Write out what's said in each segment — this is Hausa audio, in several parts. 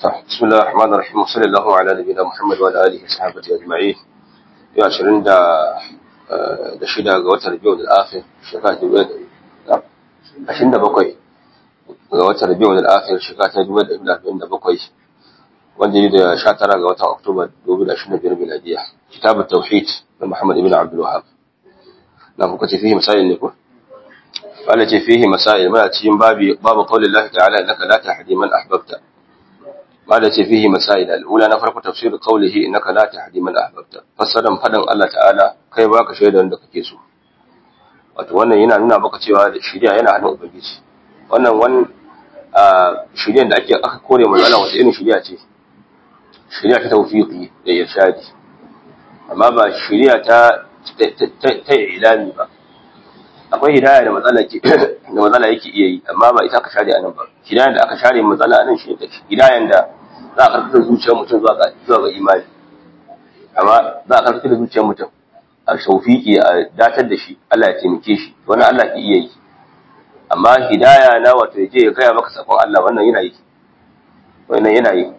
بسم الله الرحمن الرحيم وصلى الله على نبينا محمد وعلى اله وصحبه اجمعين yau ashirin da da shida ga watan rabiu da akhir shekara ta ashirin da bakwai ga watan rabiu da akhir shekara ta dubu da arba'in da bakwai wanda ne da sha tara ga watan oktoba dubu da ashirin da biyar miladiya kitabun tauhid na muhammad ibn abdul wahab na kuka ce fihi masail ne ko wala ce fihi masail muna cikin babi babu qaulillahi ta'ala innaka la tahdi man ahbabta قال فيه مسائل الأولى نفرق تفسير قوله إنك لا تهدي من أحببت فسرا فدن الله تعالى kai baka shaida wanda kake so wato wannan yana nuna maka cewa shari'a yana hannun ubangiji wannan wani shari'a da ake aka kore mu Allah wata irin shari'a ce shari'a ta tawfiqi da irshadi amma ba shari'a ta ta ilami ba akwai hidaya da matsala ke da matsala yake iya yi amma ba ita aka share anan ba hidayan da aka share matsala anan shi ne hidayan da za a karkata zuciyar mutum zuwa ga zuwa ga imani amma za a karkata zuciyar mutum a shaufiki a datar da shi Allah ya taimake shi wannan Allah ke iya yi amma hidaya na wato ya je ya gaya maka sakon Allah wannan yana yi wannan yana yi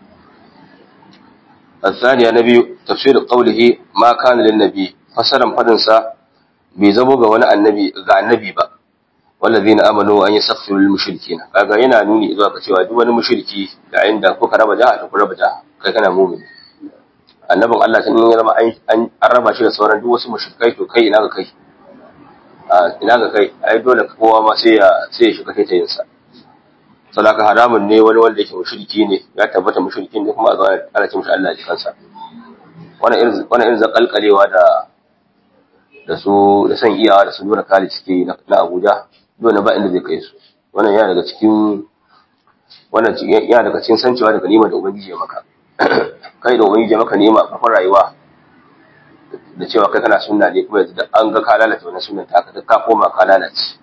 الثانية نبي تفسير قوله ما كان للنبي فسرا فدنسا bai zamo ga wani annabi ga annabi ba wallazina amanu an yastaghfiru lil mushrikeen kaga yana nuni zuwa ga cewa duk wani mushriki da inda kuka raba jaha ta ku raba jaha kai kana mu'mini annabin Allah tun ya zama an raba shi da sauran duk wasu mushrikai to kai ina ga kai a ina ga kai ai dole kowa ma sai ya sai ya shiga taitayin sa sadaka haramun ne wani wanda yake mushriki ne ya tabbata mushriki ne kuma a zo ana ce mishi Allah ya kansa wannan irin wannan irin zakalkalewa da da su da san iyawa da su nuna kali suke na Abuja dole ba inda zai kai su wannan yana daga cikin wannan yana daga cikin sancewa daga nima da ubangiji ya maka kai da ubangiji ya maka nima a farkon rayuwa da cewa kai kana sunna ne kuma yanzu da an ga ka lalata wannan sunnan ta duk ka koma ka lalace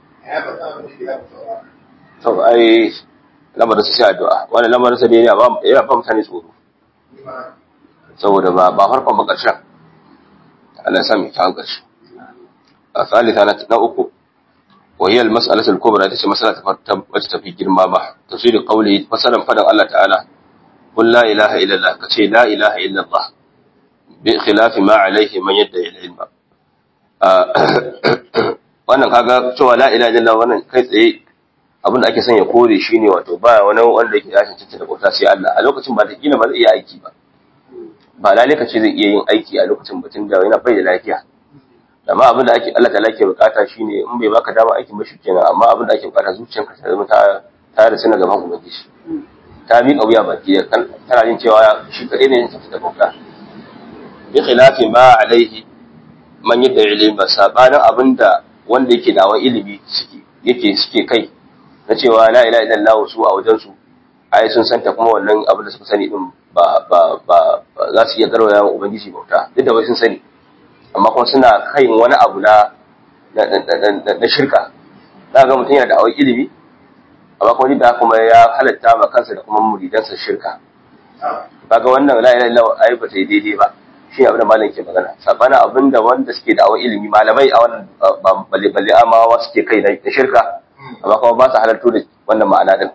to ai lamarin su sai addu'a wannan lamarin sa ne yana ba yana ba mutane tsoro saboda ba ba farkon ba karshen Allah ya sa mu ta karshe الثالثة نأكو وهي المسألة الكبرى تسي مسألة وتتفي جرما ما تفسير قوله فسلم فدن الله تعالى قل لا إله إلا الله كشي لا إله إلا الله بخلاف ما عليه من يدعي العلم wannan kaga cewa la ilaha illallah wannan kai tsaye abin da ake son ya kore shine wato ba wani wanda yake ya cancanta da bauta sai Allah a lokacin ba ta kila ba zai iya aiki ba ba lalle ka ce zai iya yin aiki a lokacin batun da yana bai da lafiya amma abin da ake Allah ta'ala ke bukata shine in bai baka dama aikin ba kenan amma abin da ake bukata zuciyarka ta zama ta ta da suna gaban ubangiji ta mi kauya baki tana jin cewa shi kadai ne yake da bauta bi khilafi ma alaihi man yadda ilimi ba sabanin abin da wanda yake dawa ilimi suke yake suke kai na cewa la ilaha illallah su a wajen su ai sun santa kuma wannan abin da suka sani din ba ba ba za su iya garwaya wa ubangiji bauta duk da wai sun sani amma kuma suna kai wani abu na na shirka za ga mutum yana da awai ilimi amma kuma da kuma ya halatta ma kansa da kuma muridansa shirka kaga wannan la ilaha illallah ai ba ta yi daidai ba shi abin da malam ke magana sabana abin da wanda suke da awai ilimi malamai a wannan balle balle amawa suke kai da shirka amma kuma ba su halarto da wannan ma'ana din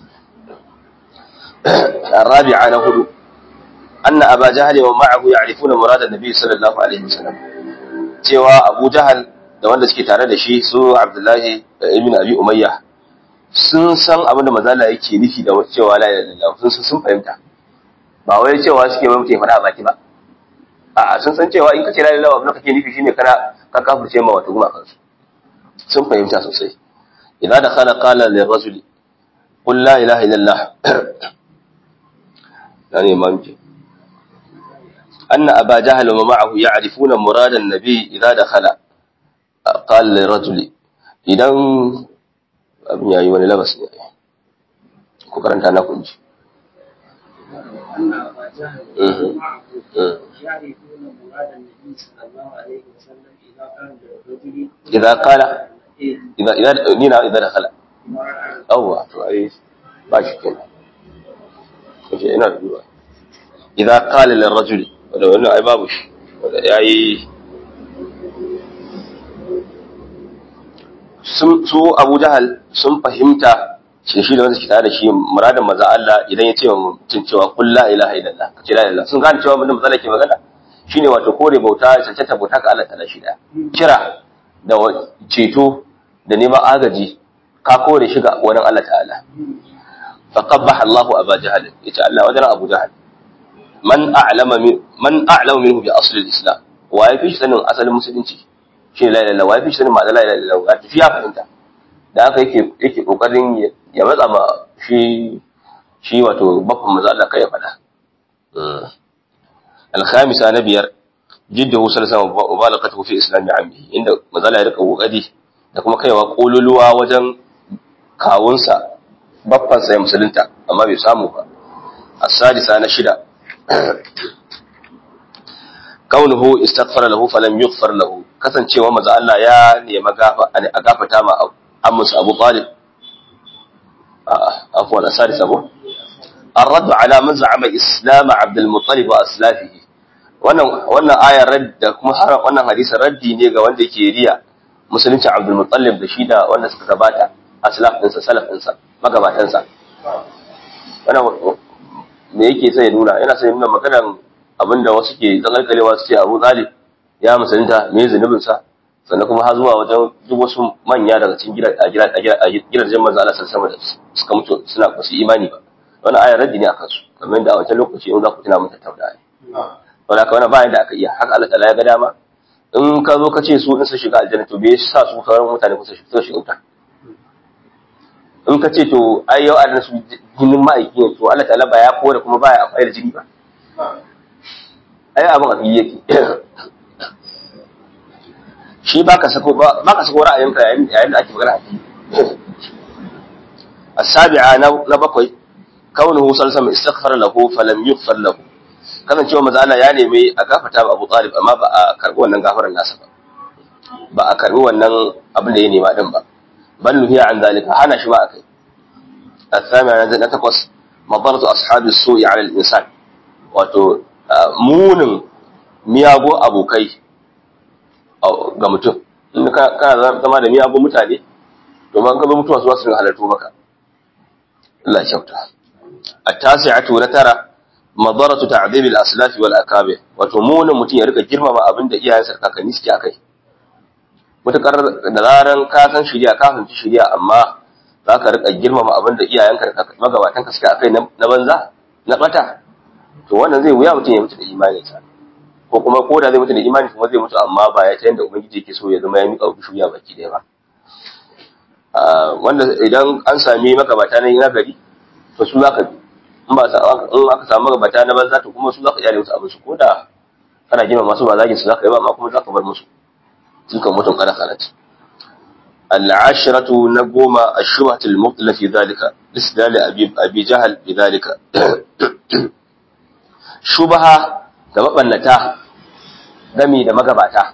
الرابعة نهدو أن أبا جهل ومعه يعرفون مراد النبي صلى الله عليه وسلم cewa Abu Jahal da wanda suke tare da shi su Abdullahi ibn Abi Umayya sun san abin da mazala yake nufi da cewa la ilaha illallah sun sun fahimta ba wai cewa suke mai mutum fada baki ba a sun san cewa in kace la ilaha illallah abin da kake nufi shine kana ka kafirce ma wato kuma kansu sun fahimta sosai idan da kana qala lirrajuli qul la ilaha illallah yani mamki أن أبا جهل ومعه يعرفون مراد النبي إذا دخل قال للرجل إذا abin yayi wani labas ne ku karanta na kunji إذا قال إذا إذا نينا إذا دخل أو to ai ba shi kenan kace ina da duba إذا قال للرجل wanda wannan ai babu shi wanda yayi su Abu Jahal sun fahimta shi shi da wanda ke tare da shi muradin maza Allah idan ya ce wa mutum cewa qul la ilaha illallah ka ce la ilaha sun gane cewa mutum matsala ke magana shine wato kore bauta cancanta bauta ka Allah ta'ala shi da kira da ceto da neman agaji ka kore shi ga wani Allah ta'ala fa qabbaha Allahu aba jahal yace Allah wajen Abu Jahal man a'lama man a'lamu minhu bi asli al-islam wa yafi shi sanin asalin musulunci shi la ilaha illallah wa yafi shi sanin ma'ana la ilaha illallah ga tafiya fahimta da haka yake yake kokarin ya matsa ma shi shi wato bakon maza Allah kai ya fada al-khamisa na biyar jiddahu sallallahu alaihi wa balaqatuhu fi islami ammi inda maza Allah ya rika kokari da kuma kaiwa kololuwa wajen kawunsa babban sa ya musulunta amma bai samu ba as-sadisa na shida kaunuhu istaghfara lahu falam yughfar lahu kasancewa maza Allah ya nemi gafa a gafata ma ammus Abu Talib afwan asari sabo الرد على من زعم اسلام عبد المطلب واسلافه wannan wannan ayar radda kuma har wannan hadisin raddi ne ga wanda yake riya musulunci Abdul Muttalib da shi da wanda suka gabata aslaf ɗinsa salaf ɗinsa magabatansa wannan me yake sai nuna yana sai nuna maganar abinda wasu ke tsakalkalewa su ce Abu Talib ya musulunta me zunubin sa sannan kuma har zuwa wajen duk wasu manya daga cikin gidajen manzo Allah sallallahu alaihi wasallam suka mutu suna ba su imani ba wannan ayar raddi ne akan su kamar da a wancan lokaci in za ku tuna mun tattauna ne wala ka wannan bayan da aka iya haka Allah ta'ala ya ga dama in ka zo ka ce su in su shiga aljanna to bai sa su sauran mutane ku su shiga wuta in ka ce to ai yau adana su jinin ma'aiki ne to Allah ta'ala ba ya kore kuma ba ya amfani da jini ba ai abin a fili yake shi ba ka sako ba ka sako ra'ayinka yayin da ake magana a fili السابعة نبقي كونه صلى الله عليه وسلم استغفر له فلم يغفر له kasan cewa maza Allah ya nemi a gafata ba Abu Talib amma ba a karbi wannan gafaran nasa ba ba a karbi wannan abin da ya nema din ba bal nuhiya an zalika hana shi ba akai الثامنة na takwas madaratu ashabi su'i ala al-insan wato munin miyago abokai ga mutum in kana zama da miyago mutane to man ka zo mutuwa su za su halarto maka Allah ya kyauta التاسعة نترى مضرة تعذيب الأسلاف والأكابر وتمون متين يرك جرم ما أبن دقيا ينسر كاكني سكي أكي mutakar da zaran ka san shirya ka fahimci shirya amma za ka rika girmama abin da iyayenka da magabatan ka suka akai na banza na bata to wannan zai wuya mutum ya mutu da imaninsa ko kuma ko da zai mutu da imani kuma zai mutu amma ba ya ta yanda ubangiji yake so ya zama ya miƙa shuya baki ɗaya ba wanda idan an sami magabata na nagari to su za ka bi in ba in aka samu magabata na banza to kuma su za ka iyale musu abin su ko da kana gina masu ba zagin su za ka yi ba amma kuma za ka bar musu tilka mutum kana kanat العشرة نقوم الشبهة المطلة في ذلك استدلال أبي, أبي جهل بذلك شبهة تبقى gami da magabata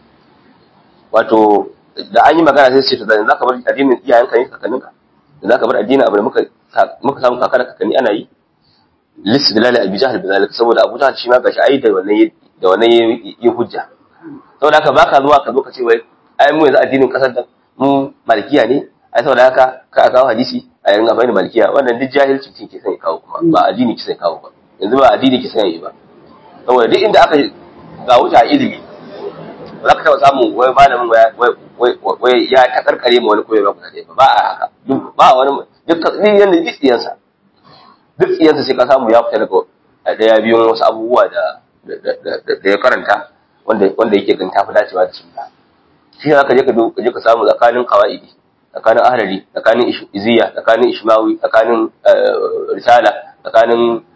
wato da an yi magana sai ce to da za ka bar addinin iyayenka ne kakanninka da za ka bar addinin abu da muka muka samu kaka da kakanni ana yi lis bilal abi jahl bizalika saboda abu jahl shi ma gashi ai da wannan da wannan yi hujja saboda haka baka zuwa ka zo ka ce wai ai mu yanzu addinin kasar da mu malikiya ne ai saboda haka ka kawo hadisi a yayin amfani da malikiya wannan duk jahilci ce ke son ya kawo kuma ba addini ke son ya kawo ba yanzu ba addini ke son ya yi ba saboda duk inda aka ga wuta ilimi ba za ka taɓa samun wai malamin wai ya ta karkare ma wani koyo ba kusa ba ba a haka ba wani duk yanda duk tsiyansa duk tsiyansa sai ka samu ya fita daga daya biyun wasu abubuwa da da ya karanta wanda wanda yake ganin tafi dacewa da sunna shi ne ka je ka je ka samu tsakanin qawaidi tsakanin ahlali tsakanin iziya tsakanin ishmawi tsakanin risala tsakanin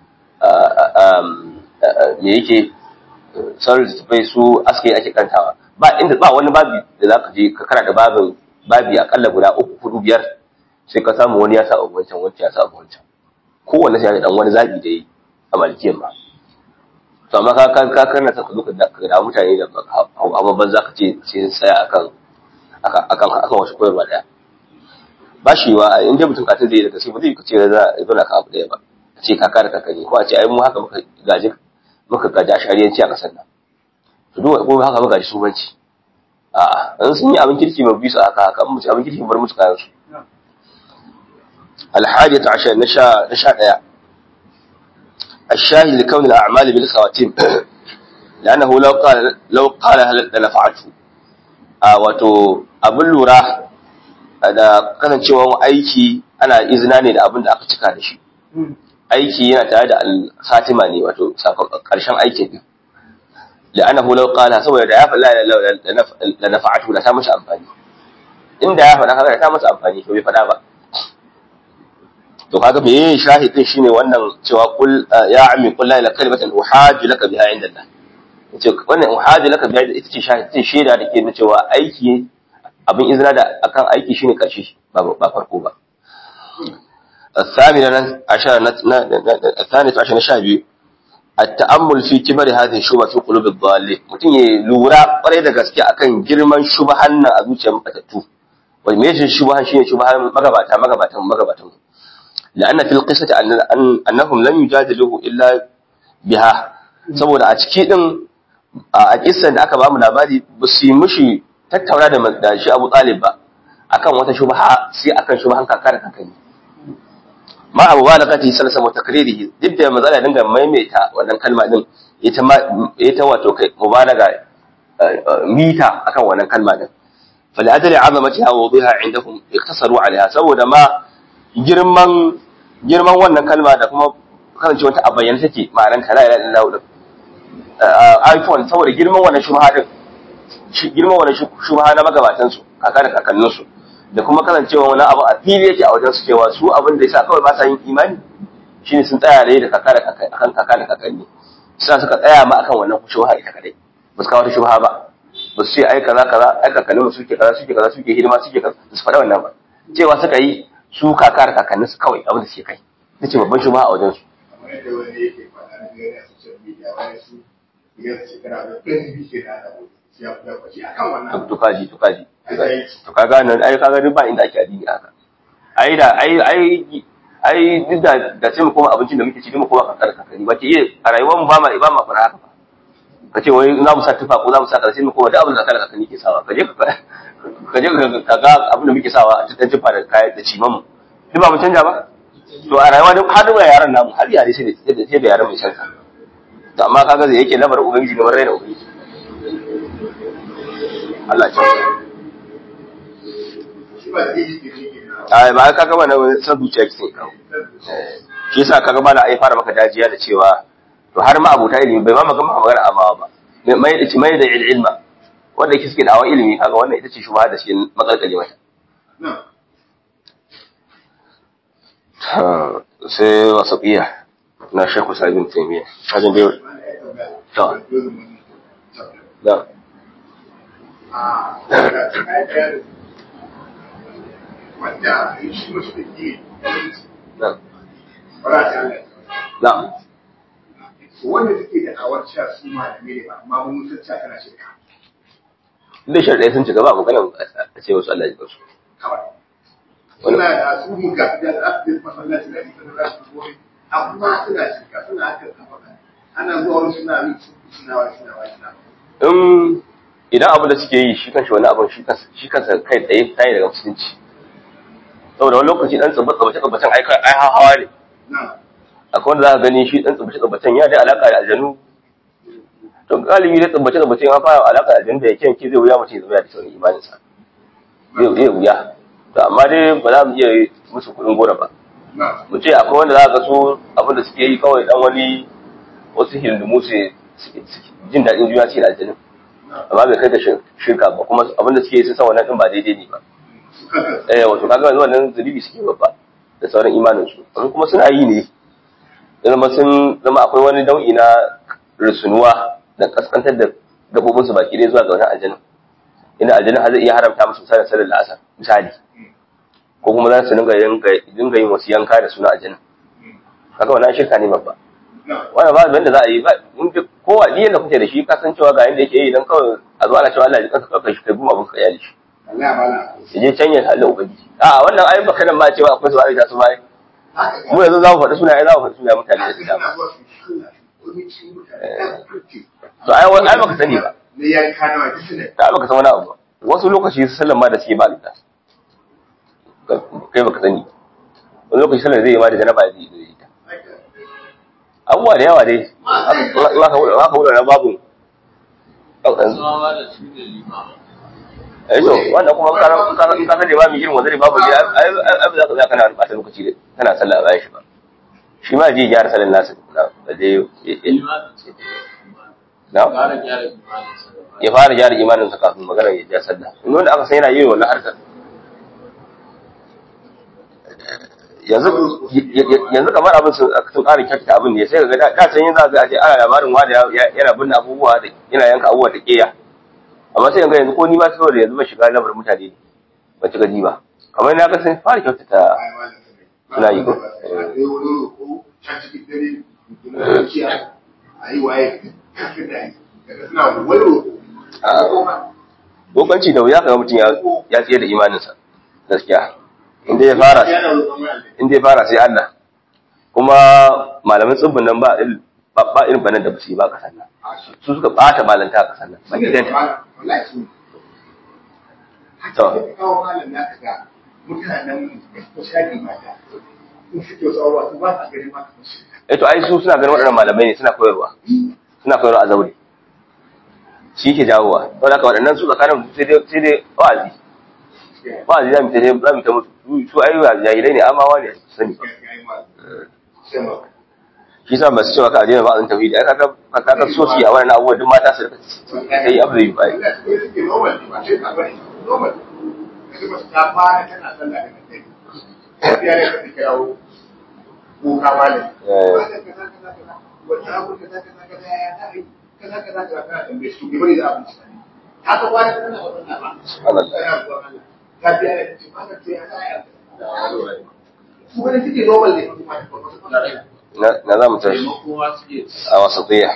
me yake sauran littattafai su aske ake kantawa ba inda ba wani babi da za ka je ka karanta babin babi akalla guda uku hudu biyar sai ka samu wani ya sa wancan wancan ya sa wancan kowanne sai ya dan wani zabi da yi a malikiyan ba to amma ka ka ka kana ta zo ka da mutane da amma ban za ka ce sai tsaya akan akan akan akan wasu koyarwa daya ba shi wa in dai mutum katin zai daga sai ba zai ce za a zo na ka abu daya ba a ce kaka da kakani ko a ce ai mu haka muka gaji muka gaji a shari'anci a kasar nan to duk ko haka muka gaji subanci a in sun yi abin kirki ba bisa haka haka in mutu abin kirki bar musu kayan su الحادية عشر نشا نشا ديا الشاهد لكون الأعمال بالخواتيم لأنه لو قال لو قال هل لنفعته wato abin lura da kasancewa aiki ana izina ne da abin da aka cika da shi aiki yana tare da al-khatima ne wato karshen aikin din la'annahu law qala saboda da ya falla la nafa'atu da ta mashi amfani inda ya faɗa kaga ta masa amfani to bai faɗa ba to kaga me shahidin shine wannan cewa kul ya ammi qul la ilaha kalimatan uhajju laka biha inda Allah yace wannan uhajju laka biha ita ce shahidin shaida da ke nuna cewa aiki abin izina da akan aiki shine karshe ba ba farko ba الثامنة عشر الثانية عشر نشابي التأمل في كبر هذه الشبهة في قلوب الضالين mutum ya lura kwarai da gaske akan girman shubahan nan a zuciyar matattu wai me yake shubahan shine shubahan magabata magabatan magabatan la'anna fil qissati annahum lam yujadiluhu illa biha saboda a ciki din a kissan da aka ba mu labari ba su yi mushi tattauna da shi Abu Talib ba akan wata shubaha sai akan shubahan kaka da kakanni ma abu ba da kati salsa mu takririhi duk da matsala dinga maimaita wannan kalma din ita ma ita wato kai mubalaga mita akan wannan kalma din fali ajali azamatiha wa wudiha indahum iktasaru alaiha saboda ma girman girman wannan kalma da kuma kasance wata a bayyana take ma'anar ta la ilaha illallah iphone saboda girman wannan shubha din girman wannan shubha na magabatan su kaka da kakannin su da kuma kasancewa wani abu a fili yake a wajen su cewa su abin da yasa kawai ba sa yin imani shine sun tsaya da kaka da kakanni akan kaka da kakanni sai suka tsaya ma akan wannan shubha ita kadai ba su kawo ta shubha ba ba su ce ai kaza kaza ai kakannin mu suke kaza suke kaza suke hidima suke kaza su faɗa wannan ba cewa suka yi su kaka da kakannin su kawai abin da suke kai nace babban shubha a wajen su kamar yadda wani yake faɗa na gani a social media wani su ya shekara da 20 ke da abu ya fi kwaci akan wannan to kaji to kaji to kaga nan ai kaga duk ba inda ake addini haka ai da ai ai ai duk da da sai mu koma abincin da muke ci mu koma kakar kakari ba ke iya a rayuwar mu ba ma ba ma fara haka ba ka ce wai za mu sa tufa ko za mu sa kaza sai mu koma duk abin da kakar kakari ke sawa ka je ka je ka ga abin da muke sawa a cikin tufa da kayan da ciman mu duk ba mu canja ba to a rayuwa duk har da yaran namu har yare sai da sai da yaran mai canza to amma kaga zai yake labar ubangiji kamar raina ubangiji Allah ya shi ba zai yi ke ne ai ba ka gama na san zuciya ki kawo shi yasa kaga mana ai fara maka dajiya da cewa to har ma abota ilimi bai ma maka maka magana amawa ba mai da mai da ilma wanda yake suke da'awa ilimi kaga wannan ita ce shubha da shi makalkale mata sai wasaqiya na shekku sabin taimiya kajin dai to da wanda shi masu da ke da ba za ta halatta da wanda suke da awar cewa su malamai ne ba amma mun san cewa kana shirka duk sharɗai sun ci gaba maganar a ce wasu Allah ya kansu kawai suna da su mu ga da za su je masallaci da ita da za su gobe amma suna shirka suna haka kafa ana zuwa wani suna yi suna wani suna wani suna in idan abu da suke yi shi kanshi wani abin shi kansa shi kansa kai tsaye tayi daga musulunci saboda wani lokaci dan tsabbace tsabbace tsabacen ai ai hawa ne na akwai wanda za ka gani shi dan tsabbace tsabacen ya da alaka da aljanu to galibi dai tsabbace tsabbace ya fara alaka da aljanu da yake yanki zai wuya mutum ya zama ya da sauran imanin sa zai zai wuya to amma dai ba za mu iya musu kuɗin gora ba na mu ce akwai wanda za ka so abin da suke yi kawai dan wani wasu hindumu su jin daɗin juna ce da aljanu amma bai kai da shirka ba kuma abin da suke yi sun san wannan din ba daidai ne ba su kanka eh wato kaga yanzu wannan zunubi suke babba da sauran imanin su amma kuma suna yi ne zama sun zama akwai wani nau'i na rusunuwa da kaskantar da gabobin su baki dai zuwa ga wani aljanna ina aljanna har zai iya haramta musu misalin sallar la'asar misali ko kuma za su dinga yanka dinga yin wasu yanka da suna aljanna kaga wannan shirka ne babba na wannan ba abin da za a yi ba mun fi kowa diyan da kuke da shi ka san cewa ga yanda yake yi dan kawai a zo ana cewa Allah ya kanka kanka shi kai guma abin ka yali shi Allah ba na su je can ya halle ubangiji a wannan ayi baka nan ma cewa akwai su ayi su ma haka mu yanzu za mu faɗi sunaye za mu faɗi sunaye mutane da su suna dama zuwa su shalla wani cikin mutane da kuke to ai wani ai baka sani ba na yanka na wata suna ai baka san wani abu ba wasu lokaci sallan ma da suke ba lita kai baka sani wani lokaci sallar zai yi ma da janaba zai yi ta abubuwa da yawa dai aka wula na babu eh to wannan kuma in ka in ka san limami irin wanda babu gida ai ai za ka za kana ɓata lokaci kana sallah a bayan shi ba shi ma je gyara sallar nasa da dai na ya fara gyara imaninsa kafin magana ya ja sallah in wanda aka san yana yin wannan harkar yanzu yanzu kamar abin sun sun ƙara kyautata abin ne sai ga da da can yin za ga ana labarin wani yana binne abubuwa da yana yanka abubuwa da ƙeya amma sai ga yanzu ko ni ma saboda yanzu ba shiga lamarin mutane ne ba ci gaji ba kamar na ga sun fara kyautata suna yi ko Bokanci da wuya kaga mutum ya tsaye da imaninsa gaskiya inda ya fara inda ya fara sai Allah kuma malamin tsibbin nan ba ba irin banan da basu yi ba kasan nan su suka bata malanta a kasan nan ba gidan ta to eh to ai su suna ganin waɗannan malamai ne suna koyarwa suna koyarwa a zaure shi ke jawowa don haka waɗannan su tsakanin sai dai sai dai wa'azi wa'azi za mu ta za mu ta mutu su ai jahilai ne amawa ne sani shi sa ba su cewa ka ajiyar ba'azin tauhidi ai kaga kaga so su a wannan abubuwa duk mata su kai abu da yi bai kuka malam wata abu kaza kaza kaza ya ta yi kaza kaza kaza kana tambaye su bai bari da abinci haka kwana kana wannan ba subhanallah ta biya da ci ba ta ya ta su bane suke normal ne kuma na na za mu tashi a wasatiyya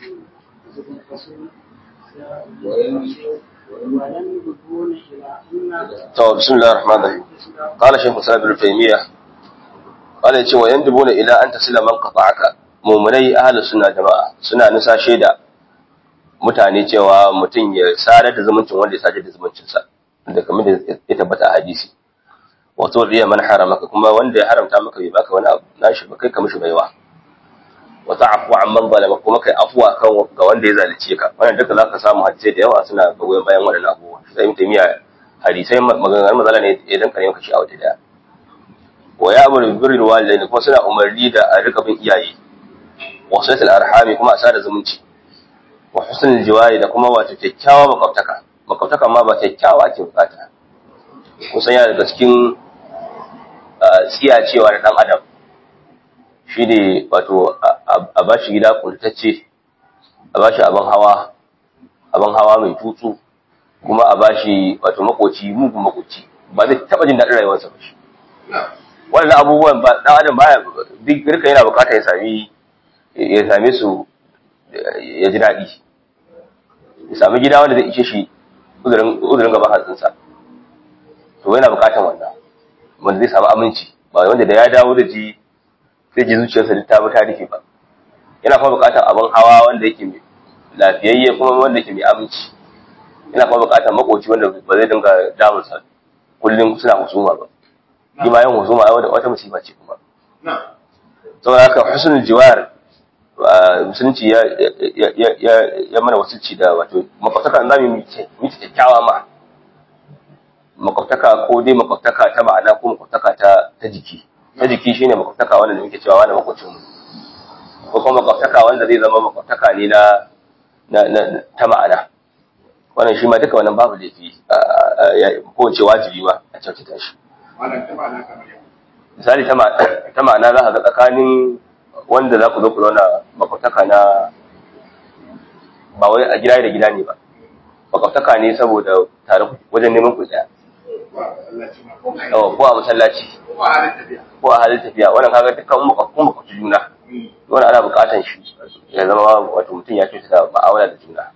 to bismillahir rahmanir rahim qala shaykh islam ibn taymiyyah qala yace wa yandubuna ila an tasila man qata'aka mu'minai ahlus sunna jama'a suna nisa shaida mutane cewa mutum ya sadar da zumuncin wanda ya sadar da zumuncinsa da kamar da ya tabbata a hadisi wato riya man haramaka kuma wanda ya haramta maka bai baka wani abu nashi ba kai ka mishi baiwa wa ta'fu amman zalama kuma kai afwa kan ga wanda ya zalunce ka wannan duka zaka samu hadisai da yawa suna goyon bayan waɗannan abubuwa sai mutum ya hadisai maganganun mazala ne idan kare maka shi a wata daya wa ya amuru bi birril walidain kuma suna umarni da a rika bin iyaye wa salatul arhami kuma a sada zumunci wa husnul jiwari da kuma wato kyakkyawa makwabtaka makwabtaka ma ba kyakkyawa ake bukata kusan yana daga cikin tsiyacewa na dan adam shi ne wato a ba shi gida kultacce a ba shi abin hawa abin hawa mai tutsu kuma a ba shi wato makoci mugun makoci ba zai taba jin daɗin rayuwarsa ba shi wannan abubuwan ba dan adam baya duk rika yana bukata ya sami ya same su ya ji daɗi ya sami gida wanda zai ishe shi uzurin gaban hatsinsa to yana bukatan wannan wanda zai samu aminci ba wanda da ya dawo da ji zai ji zuciyarsa duk ta ta rufe ba yana kuma bukatar abin hawa wanda yake mai lafiyayye kuma wanda yake mai aminci yana kuma bukatar makoci wanda ba zai dinga damunsa kullum suna husuma ba shi ma yin husuma wata wata musiba ce kuma saboda haka husnul jiwar musulunci ya ya mana wasulci da wato makwataka za mu yi kyakkyawa ma makwataka ko dai makwataka ta ma'ana ko makwataka ta ta jiki ta jiki shine makwabtaka wanda muke cewa wani makwabcin mu ko kuma makwabtaka wanda zai zama makwabtaka ne na na ta ma'ana wannan shi ma duka wannan babu laifi ko ce wajibi ma a kyautata shi misali ta ma'ana za ka ga tsakanin wanda za ku zo ku zauna makwabtaka na ba wai a gida da gida ne ba makwabtaka ne saboda tare wajen neman ku tsaya ko a masallaci ko a halin tafiya wannan kaga dukkan makwabtun makwabci juna wannan ana bukatan shi ya zama wato mutum ya kyautata ma'amala da juna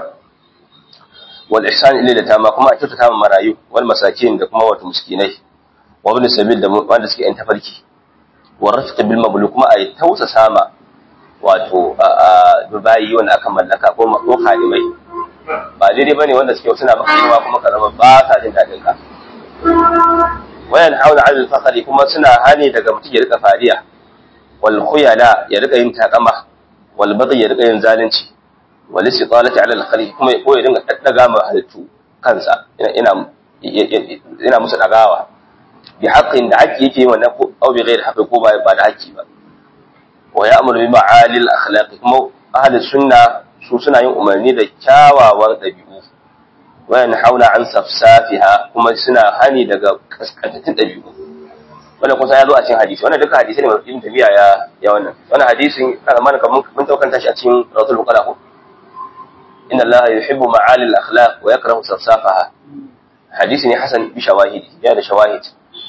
wal ihsan ila da tama kuma a kyautata ma marayu wal masakin da kuma wato miskinai wa ibn sabil da wanda suke yan tafarki wa rafqa bil mablu kuma ai tausa sama wato dubayi wanda aka mallaka ko ko kalimai ba daidai bane wanda suke suna maka yawa kuma ka zama ba sa jin dadin ka wayan hauna al fakhri kuma suna hani daga mutum ya rika fariya wal khuyala ya rika yin takama wal baghi ya rika yin zalunci wal istitalati ala al khaliq kuma ya koyi dinga daddaga ma halittu kansa ina ina musu dagawa bi haqqin da haƙƙi yake yin wannan ko au bi ghairi haqqi ko ba ba da haƙƙi ba wa ya'muru bi ma'alil akhlaq kuma ahli sunna su suna yin umarni da kyawawan ɗabi'u wayan hauna an safsafiha kuma suna hani daga kaskantattun ɗabi'u wannan kusa ya zo a cikin hadisi wannan duka hadisi ne mai tabiya ya ya wannan wannan hadisin kana mana kaman mun daukanta shi a cikin rasul qala ko inna allaha yuhibbu ma'alil akhlaq wa yakrahu safsafaha hadisi ne hasan bi shawahidi ya da shawahid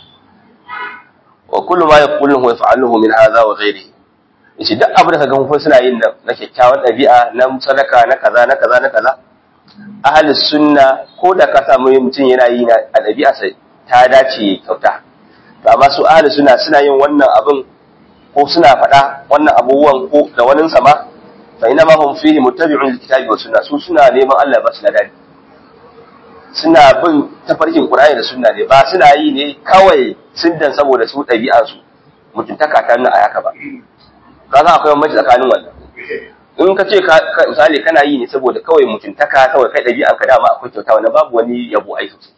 wa kullu ma yaquluhu wa yaf'aluhu min hadha wa ghayrihi yace duk abin da kaga mun suna yin na kyakkyawan ɗabi'a na sadaka na kaza na kaza na kaza ahli sunna ko da ka samu mutum yana yi na a ɗabi'a sai ta dace kyauta to amma su ahli sunna suna yin wannan abin ko suna faɗa wannan abubuwan ko da wani sama fa ina ma hum fihi muttabi'un lilkitabi wa sunna su suna neman Allah ba su da dadi suna bin tafarkin Qur'ani da sunna ne ba suna yi ne kawai siddan saboda su ɗabi'an su mutuntaka ta nuna a haka ba ka san akwai bambanci tsakanin wannan in ka ce misali kana yi ne saboda kawai mutuntaka kawai kai ɗabi'an ka dama akwai kyauta wannan babu wani yabo ai sosai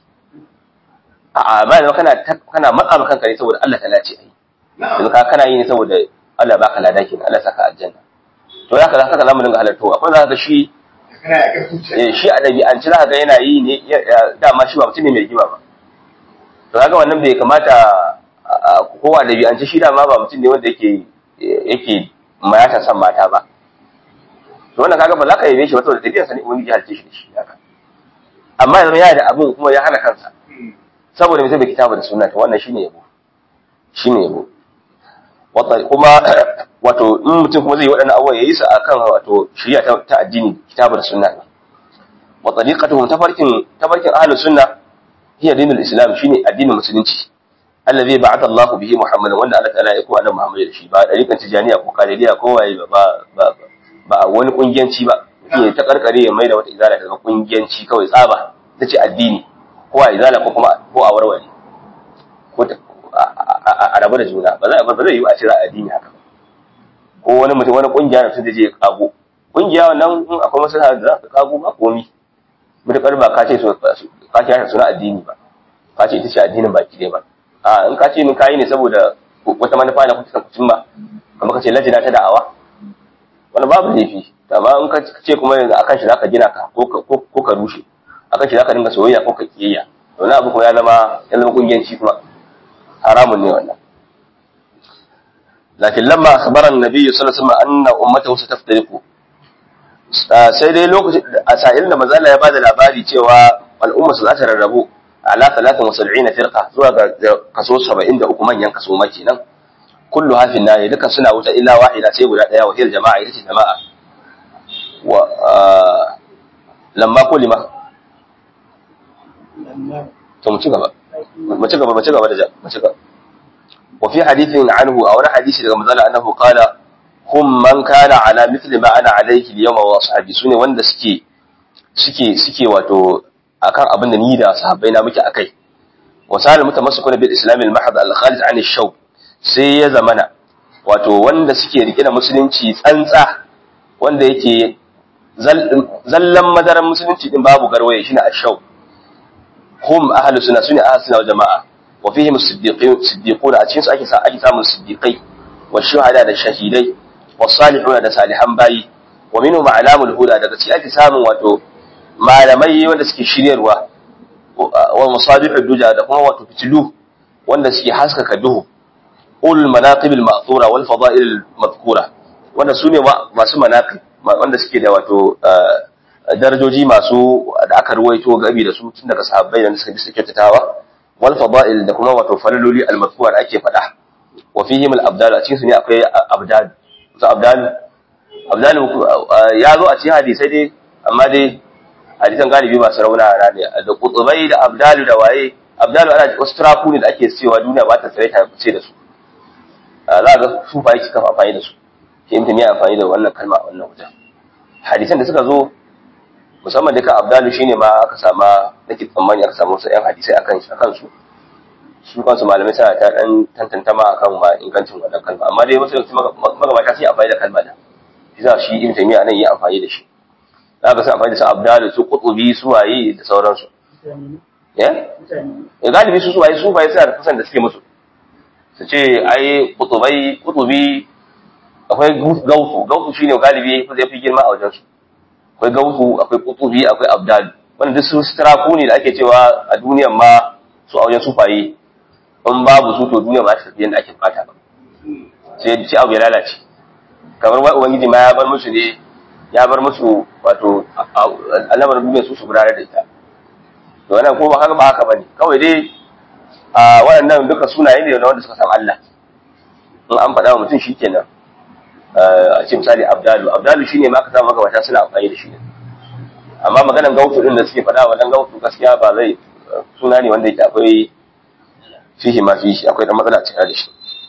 a'a ba da kana kana matsa maka kanka ne saboda Allah ta lace ai yanzu ka kana yi ne saboda Allah baka lada kenan Allah saka aljanna to haka za ka zamu dinga halartowa akwai za ka ga shi eh shi a ɗabi'anci za ka ga yana yi ne dama shi ba mutum ne mai rigima ba to kaga wannan bai kamata kowa ɗabi'anci shi dama ba mutum ne wanda yake yake mayata san mata ba to wannan kaga ba za ka yabe shi ba saboda tafiyar sa ne ubangiji halice shi da shi haka amma yanzu ya da abin kuma ya hana kansa saboda mutum bai kitabu da sunna to wannan shine yabo shine yabo wata kuma wato in mutum kuma zai yi waɗannan abubuwa yayi su akan wato shari'a ta, ta addini kitabu da sunna ne wa tariqatuhum tafarkin tafarkin ahlus sunna hiya dinul islam shine addinin musulunci allazi ba'atha Allahu bihi Muhammadan wanda Allah ta'ala ya ko annabi Muhammad da shi ba dariƙan tijaniya ko kadiriya ko waye ba ba ba wani kungiyanci ba yake ta karkare ya maida wata izala daga kungiyanci kawai tsaba tace addini ko a izala ko kuma ko a warware ko a rabu da juna ba zai ba zai yi a cira addini haka ko wani mutum wani kungiya da sun je kago kungiya wannan in akwai maslaha da za ka kago ba komi mutakar ba ka ce ka ce suna addini ba ka ce ita ce addinin baki ɗaya ba a in ka ce min kayi ne saboda wata manufa na kuka kucin ba kamar ka ce lajina ta da'awa wani babu laifi amma in ka ce kuma yanzu akan shi zaka gina ka ko ka rushe akan shi zaka dinga soyayya ko ka kiyayya to na abu kuma ya zama ya zama kungiyanci kuma haramun ne wannan lakin lamma akhbara an-nabiy sallallahu alaihi wasallam anna ummatahu sataftariqu sai dai lokacin a sa'ilin da manzo ya bada labari cewa al'umma su za ta rarrabu ala 73 firqa zuwa ga kaso 73 manyan kaso ma kenan kullu hafin na duka suna wuta illa wahida sai guda daya wa hil jama'a ita ce jama'a wa lamma kulima to mu ci gaba mu ci gaba mu ci gaba da mu ci gaba wa fi hadithin anhu a wani hadisi daga manzo annahu qala hum man kana ala mithli ma ana alayhi al-yawma wa ashabi sune wanda suke suke suke wato akan abin da ni da sahabbai na muke akai wa sal mutamassikuna bil islam al mahd al khalid an ash-shaw sai ya zamana wato wanda suke rike da musulunci tsantsa wanda yake zallan madaran musulunci din babu garwaye shine ash-shaw hum ahlus sunna sunni ahlus sunna wal jamaa wa fihim as-siddiqun siddiquna a cikin su ake sa ake samun siddiqai wa shuhada da shahidai wa salihuna da salihan bayi wa minhum alamul huda daga cikin ake samun wato malamai wanda suke shiryarwa wa masabihud duja da kuma wato fitilu wanda suke haskaka duhu ul manaqib al ma'thura wal fada'il al madhkura wanda sune masu manaqib wanda suke da wato darajoji masu da aka ruwaito gabi da su tun daga sahabbai da suka suke kyautatawa wal fada'il da kuma wato falaloli al madhkura da ake faɗa wa fihim al abdal a cikin su ne akwai abdal su abdal abdal ya zo a cikin hadisai dai amma dai hadisan galibi masu rauna a ne da kutubai da abdalu da waye abdalu ana wasu turaku ne da ake cewa duniya ba ta tsare ta ce da su za ga su fa yake kafa amfani da su shi in ya amfani da wannan kalma a wannan wajen hadisan da suka zo musamman duka abdalu shine ma aka sama nake tsammani aka samu wasu yan hadisai akan akan su su kansu malamai suna ta dan tantanta ma akan ma ingancin wannan kalma amma dai wasu magabata sun yi amfani da kalma da shi za shi ibn taymiya nan yi amfani da shi za ka san amfani da su abdal su qutubi su waye da sauransu ya galibi su su waye su waye suna da kasan da suke musu su ce ai qutubai qutubi akwai gausu gausu shine galibi zai fi girma a wajen su akwai gausu akwai qutubi akwai abdal wanda duk su straku ne da ake cewa a duniyar ma su a wajen sufaye in babu su to duniya ba ta tafi yadda ake bukata ba sai ci abu ya lalace kamar wai ubangiji ma ya bar musu ne ya bar musu wato alamar duniya su su gudanar da ita to wannan ko ba haka ba haka bane kawai dai a waɗannan duka sunaye ne na wanda suka san Allah in an faɗa wa mutum shikenan a ce misali abdalu abdalu shine ma ka samu magabata suna amfani da shi ne amma maganan gautu din da suke faɗa wannan gautu gaskiya ba zai suna ne wanda yake akwai fihi ma fihi akwai dan matsala cikin da shi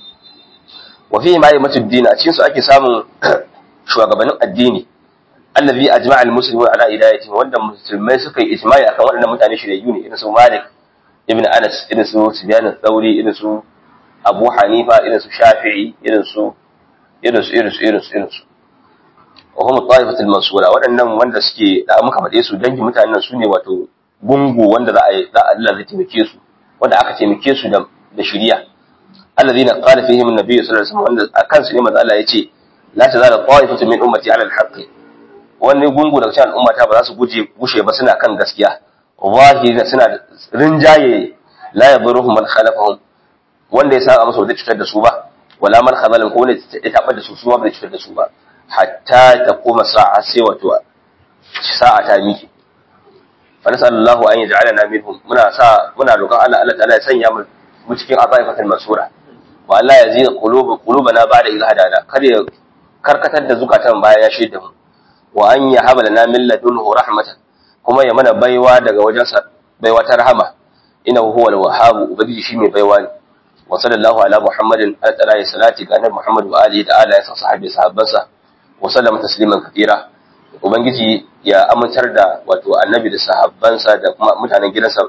wa fihi ma yamatu din a cikin su ake samun shugabannin addini allazi ajma'a almuslimun ala hidayati wanda musulmai suka yi ijma'i akan waɗannan mutane shirye ne irin su Malik ibn Anas irin su Sufyan al-Thawri irin su Abu Hanifa irin su Shafi'i irin su irin su irin su irin su irin su wa hum ta'ifatul mansura waɗannan wanda suke da muka faɗe su dangin mutanen su ne wato gungu wanda za a yi za Allah zai taimake su wanda aka taimake su da da shiriya alladhina qala fihim an-nabiy sallallahu alaihi wasallam wanda akan su ne manzo Allah yace la tazala ta'ifatu min ummati ala al-haqq wani gungu daga cikin al'ummata ba za su guje gushe ba suna kan gaskiya zahiri suna rinjaye la yadurruhum man khalafahum wanda ya saba musu da cutar da su ba wala man khazalahum ko wanda ya tabar da su su ba da cutar da su ba hatta ta koma sa'a sai wato sa'a ta miki fa nasallallahu an yaj'alana minhum muna sa muna roƙon Allah Allah ta'ala ya sanya mu cikin azaifatul masura wa Allah ya zina quluba qulubana ba'da idh hadana kar ya karkatar da zukatan baya ya shaida mu wa an yahaba lana min ladunhu rahmatan kuma ya mana baiwa daga wajensa baiwa ta rahama innahu huwal wahhab ubangiji shi mai baiwa ne wa sallallahu ala muhammadin ala ta'ala salati ga annabi muhammad wa alihi da ala ya sa sahabi sahabbansa wa sallama tasliman katira ubangiji ya amintar da wato annabi da sahabbansa da kuma mutanen gidansa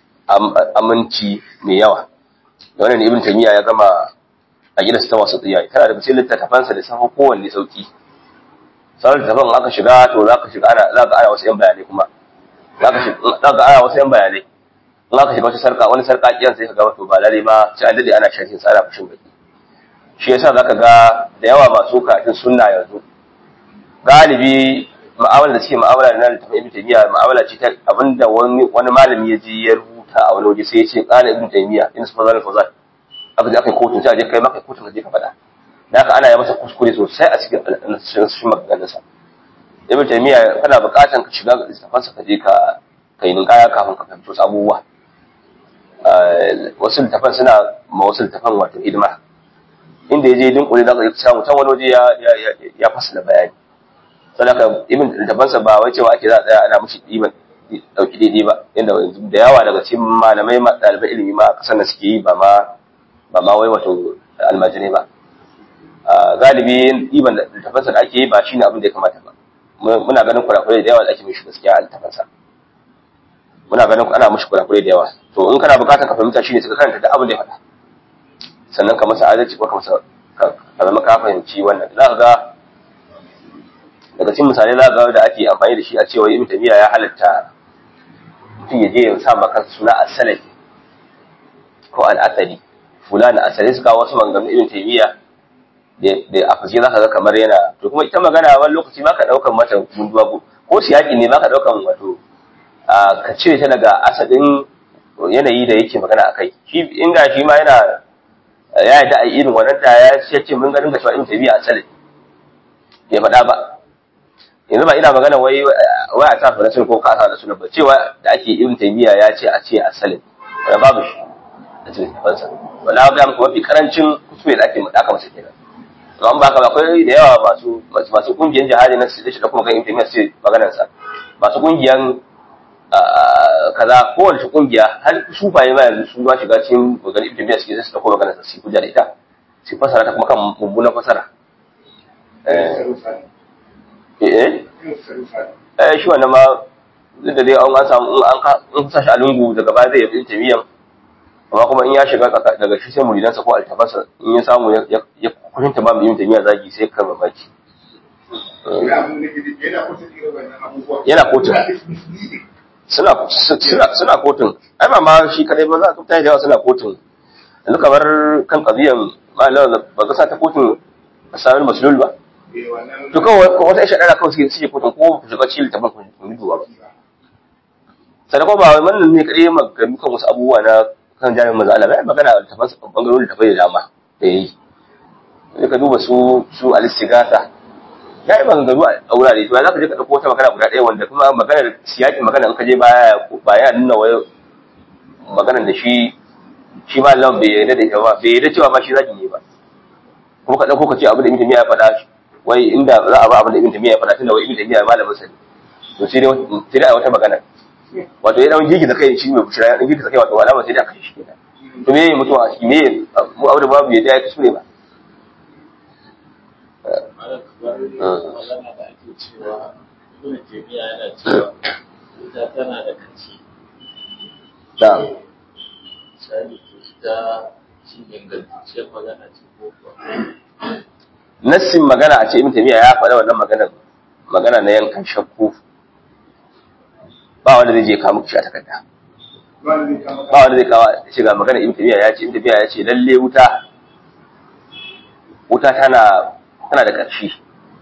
aminci mai yawa da wannan ibn taymiya ya gama a gidansa ta wasu tsiyayi tana da cikin littattafansa da safa kowanne sauki sauran littattafan aka shiga to za ka shiga ana za ka ana wasu yan bayanai kuma za ka shiga za ka ana wasu yan bayanai in aka shiga wata sarka wani sarka kiyan sai ka ga wato ba lalle ma sai an dade ana sharhin sa ana fushin baki shi yasa zaka ga da yawa masu karatun sunna yanzu galibi ma'amala da suke ma'amala da nan tafi ibn taymiya ma'amala ce ta abinda wani wani malami ya ji ya rubuta a wani waje sai ya ce qala ibn taymiya in su fazal fazal aka je aka yi kotun sai a je kai maka kotun ka je ka faɗa da haka ana yi masa kuskure sosai a cikin shi maganganun sa ibn taymiya kana buƙatan ka shiga littafin sa ka je ka kai ninkaya kafin ka fahimci wasu abubuwa wasu littafan suna ma wasu littafan wato hidima inda ya je dinkuli za ka samu can wani waje ya fasala bayani sadaka ibn littafansa ba wai cewa ake za a tsaya ana mushi ɗiban ɗauki daidai ba inda da yawa daga cikin malamai ɗalibai ilimi ma kasan da suke yi ba ma ba ma wai wato almajirai ba galibi ɗiban littafansa da ake yi ba shine abin da ya kamata ba muna ganin kurakurai da yawa da ake mishi gaskiya a littafansa muna ganin ana mishi kurakurai da yawa to in kana bukatar ka fahimta shine suka karanta da abin da ya faɗa sannan ka masa adalci ko ka masa ka zama ka fahimci wannan za ka ga daga cikin misalai za ga da ake amfani da shi a cewa ibn tabiya ya halatta mutum ya je ya sa maka suna as-salafi ko al-athari fulani asali suka wasu maganganun ibn tabiya da a fashe za ka ga kamar yana to kuma ita magana wani lokaci ba ka ɗaukan mata gunduwa ko siyaki ne ba ka ɗaukan wato ka cire ta daga asalin yanayi da yake magana a kai shi inda shi ma yana ya yi da a irin wannan da ya ce mun ganin ga cewa ibn tabiya asali ya faɗa ba yanzu ba ina magana wai wai a tafi rasul ko kasa da sunan ba cewa da ake ibn taymiya ya ce a ce asalin wala babu shi a cikin fansa wala ga muku mafi karancin kuskure da ake aka masa kenan to an baka akwai da yawa masu masu kungiyar jihadi na su da kuma kan ibn taymiya sai maganar sa masu kungiyan kaza kowace kungiya har sufaye ma yanzu su ba shiga cikin maganar ibn taymiya suke sai su dauko maganar sa su hujja da ita su fasara ta kuma kan mummunan fasara eh eh shi wannan ma duk da dai an samu an ka an sa shi a lungu daga baya zai yi tamiyan amma kuma in ya shiga daga shi sai muridansa ko altafansa in ya samu ya kurinta ba mu ibn taymiya zagi sai kan mamaki yana kotun suna suna suna kotun ai ba ma shi kadai ba za ka mutane da yawa suna kotun yanzu kamar kan kabiyan malam ba ga sa ta kotun asamin maslul ba to kawai wata isha dara kawai suke kotun ko ku shiga cikin littafin ku yi duwa ba sannan kuma ba wai wannan ne kadai magana kan wasu abubuwa na kan jami'in maza Allah bai magana da tafas bangarorin da bai da dama da yayi sai ka duba su su al-istighatha ya yi maganganu a wurare to za ka je ka dauko wata magana guda ɗaya wanda kuma maganar siyakin magana in ka je baya ba ya nuna wai maganar da shi shi ma Allah bai yarda da ita ba bai yarda cewa ba shi zaki ne ba kuma ka dauko ka ce abin da Ibn Taymiyyah ya faɗa wai inda za a ba abin da Ibn Taymiyyah ya faɗa tunda wai Ibn Taymiyyah malamin sa ne to sai dai sai dai wata magana wato ya dan gigi da kai shi mai bushira ya dan gigi da kai wato alama sai da aka shi kenan to me mutuwa shi me mu abu da babu yadda ya kasu ne ba magana da ake cewa ibn taymiya yana cewa ita tana da kaci da misali to ita shi ingantacciyar magana ce ko kuwa nassin magana a ce ibn taymiya ya faɗa wannan magana magana na yankan shakku ba wanda zai je kawo muku shi a takarda ba wanda zai kawo shi ga magana ibn taymiya ya ce ibn taymiya ya ce lalle wuta wuta tana tana da ƙarshe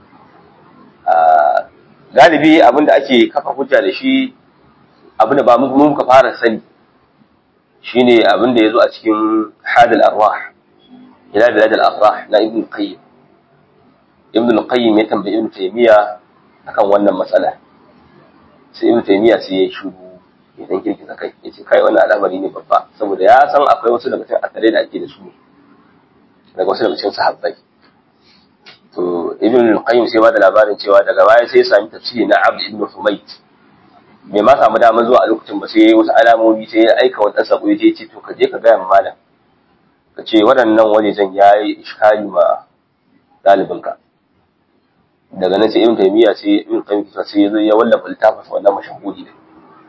galibi abinda ake kafa hujja da shi abinda ba mu muka fara sani shine abinda yazo a cikin hadal arwah ila bilad al afrah na ibn qayyim ibn qayyim ya tambayi ibn taymiya akan wannan matsala sai ibn taymiya sai ya shiru ya dan kirkisa kai yace kai wannan al'amari ne babba saboda ya san akwai wasu daga cikin akare da ake da su daga wasu daga cikin sahabbai to ibn al-qayyim sai ba da labarin cewa daga baya sai ya sami tafsiri na abd ibn humayt bai ma samu damar zuwa a lokacin ba sai wasu alamomi sai ya aika wani sako ya je ce to ka je ka ga malam ka ce waɗannan wajejen yayi iskali ma ɗalibinka daga nan sai ibn taymiya sai ibn qayyim sai ya zo ya wallafa littafin wannan mashahudi ne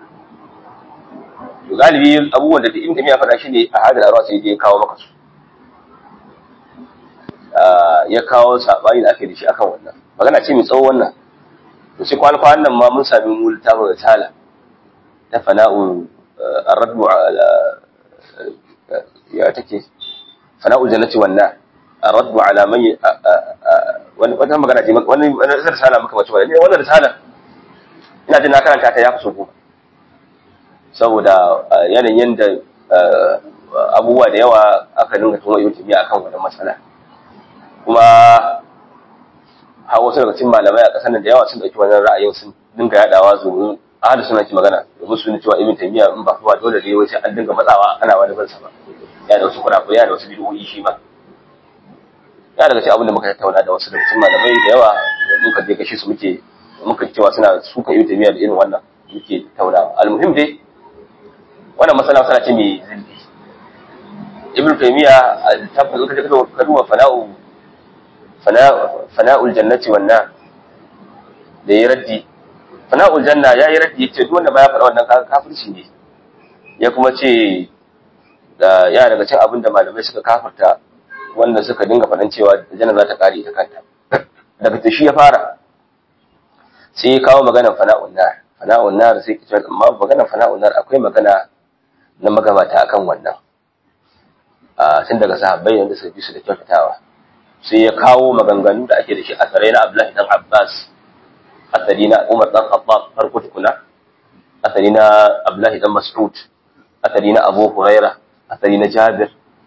to galibi abubuwan da ibn taymiya faɗa shi ne a hadal arwa sai ya kawo maka su ya kawo sabani da ake da shi akan wannan magana ce mai tsawo wannan to sai kwana kwanan nan ma mun sami mu littafin risala ta fana'u ar-raddu ala ya take fana'u jannati wan nar ar-raddu ala man wani wata magana ce wani wani risala muka mace wannan wannan risala ina jin na karanta ta ya fi so goma saboda yanayin yanda abubuwa da yawa aka dinga tuma yau tafiya akan wannan matsala kuma har wasu daga cikin malamai a ƙasar nan da yawa sun ɗauki wannan ra'ayin sun dinga yaɗawa domin ahli suna ki magana domin su ne cewa ibn taymiya in ba kuma dole ne wai sai an dinga matsawa ana wani bansa ba ya da wasu kurakurai ya da wasu bid'o'i shi ma ya daga cikin abin da muka tattauna da wasu daga cikin malamai da yawa da muka je gashi su muke muka cewa suna suka ibn taymiya da irin wannan muke tattaunawa almuhim dai wannan masala masala ce mai zilli ibn taymiya tabbata kaje ka duba fana'u fana'ul jannati wan nar da ya raddi fana'ul janna ya yi raddi yace duk wanda baya faɗa wannan kafirci ne ya kuma ce da ya daga cikin abin da malamai suka kafirta wanda suka dinga faɗan cewa janna za ta kare ta kanta daga ta shi ya fara sai ya kawo maganar fana'ul nar fana'ul nar sai ki amma maganar fana'ul nar akwai magana na magabata akan wannan a tun daga sahabbai wanda suka bi su da kyautatawa sai ya kawo maganganu da ake da shi asarai na Abdullahi dan Abbas asali na Umar dan Khattab farko tukuna asali na Abdullahi dan Mas'ud asali na Abu Huraira asali na Jabir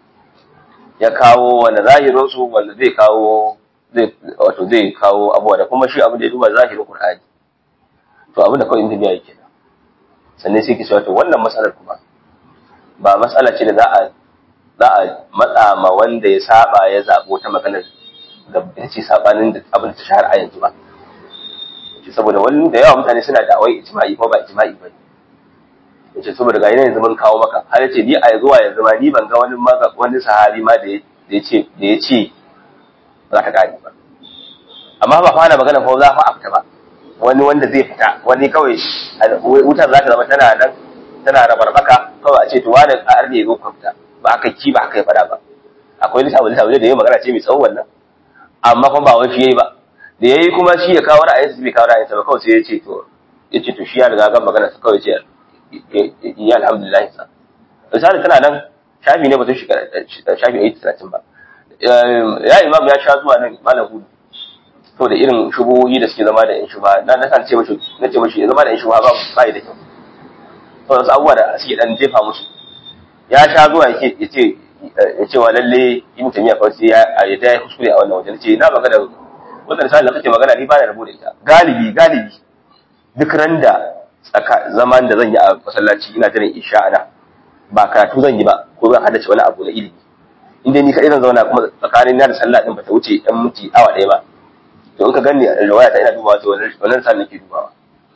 ya kawo wanda zahirin su wanda zai kawo zai wato zai kawo abuwa da kuma shi abu da ya duba zahirin Qur'ani to abin da kawai inda yake da sannan sai ki to wannan matsalar kuma ba matsala ce da za a za a matsa ma wanda ya saba ya zaɓo ta maganar da ya ce sabanin da abin da ta shahara a yanzu ba saboda wani da yawa mutane suna da awai ijma'i ko ba ijma'i ba ya ce saboda ga yanzu mun kawo maka har ya ce ni a zuwa yanzu ma ni ban ga wani wani sahabi ma da ya ce da ya ce ba za ta kare ba amma ba fara magana ko za fa a fita ba wani wanda zai fita wani kawai wutar za ta zama tana nan tana rabarbaka kawai a ce to wani a arne zo ka fita ba haka ki ba haka ya fada ba akwai lissafi lissafi da yayi magana ce mai tsawon wannan amma kuma ba wai shi yayi ba da yayi kuma shi ya kawo ra'ayinsa bai kawo ra'ayinsa ba kawai sai ya ce to ya ce to shi ya riga gan magana sa kawai ce ya alhamdulillah sa misali tana nan shafi ne ba zai shiga shafi 830 ba ya imam ya sha zuwa nan malam hudu to da irin shubuhohi da suke zama da yan shuba na na kan ce mashi na ce mashi zama da yan shuba ba ba da kyau to wasu abubuwa da suke dan jefa musu ya sha zuwa yake ya ce ya ce wa lalle ibn tamiya fa sai ya ya ta kuskure a wannan wajen ce na magana wannan sai da kake magana ni ba da rabu da ita galibi galibi duk randa tsaka zaman da zan yi a masallaci ina jiran isha ana ba karatu zan yi ba ko zan hadace wani abu na ilimi inda ni kaɗai zan zauna kuma tsakanin na da sallah din bata wuce ɗan minti awa ɗaya ba to in ka gani a riwaya ta ina dubawa to wannan sa nake dubawa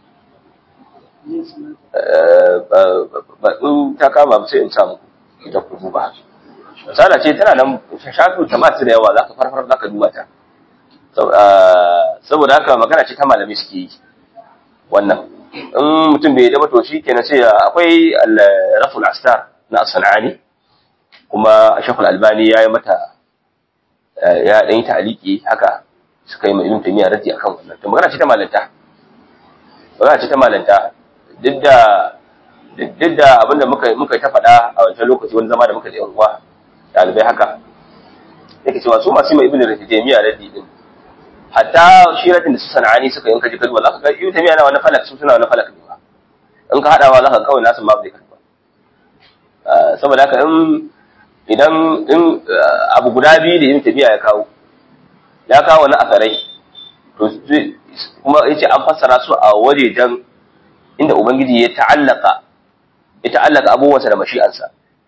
ba in ta kama sai in samu ita ku duba misala ce tana nan shafi ta masu da yawa zaka farfar zaka duba ta saboda haka magana ce ta malami suke yi wannan in mutum bai daba to shi kenan sai akwai raful astar na sanani kuma shekul albani ya yi mata ya ɗan yi ta'aliki haka suka yi mai ibn taymiya raddi akan wannan to magana ce ta malanta magana ce ta malanta duk da duk da abinda muka muka ta faɗa a wancan lokaci wani zama da muka da yan uwa ɗalibai haka yake cewa su masu mai ibn taymiya raddi din hatta shi radin da su sana'ani suka yanka jikin ba za ka ga ibn taymiya na wani falak su suna wani falak ne ba in ka haɗawa za ka kawai nasu ma bai karba saboda haka in idan in abu guda biyu da ibn taymiya ya kawo ya kawo wani asarai to kuma yace an fassara su a wajejen inda ubangiji ya ta'allaka ya ta'allaka abubuwansa da mashi'ansa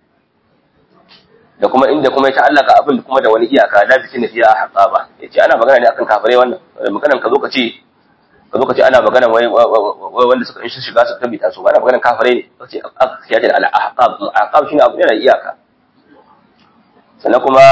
da kuma inda kuma ya ta'allaka abin kuma da wani iyaka la bikin da fiya haqa ba yace ana magana ne akan kafirai wannan maganan ka zo ka ce ka zo ka ce ana magana wai wanda suka in shiga su tabbita su ba ana maganan kafirai ne kace ya ce al ahqab ahqab shine abu ne da iyaka sannan kuma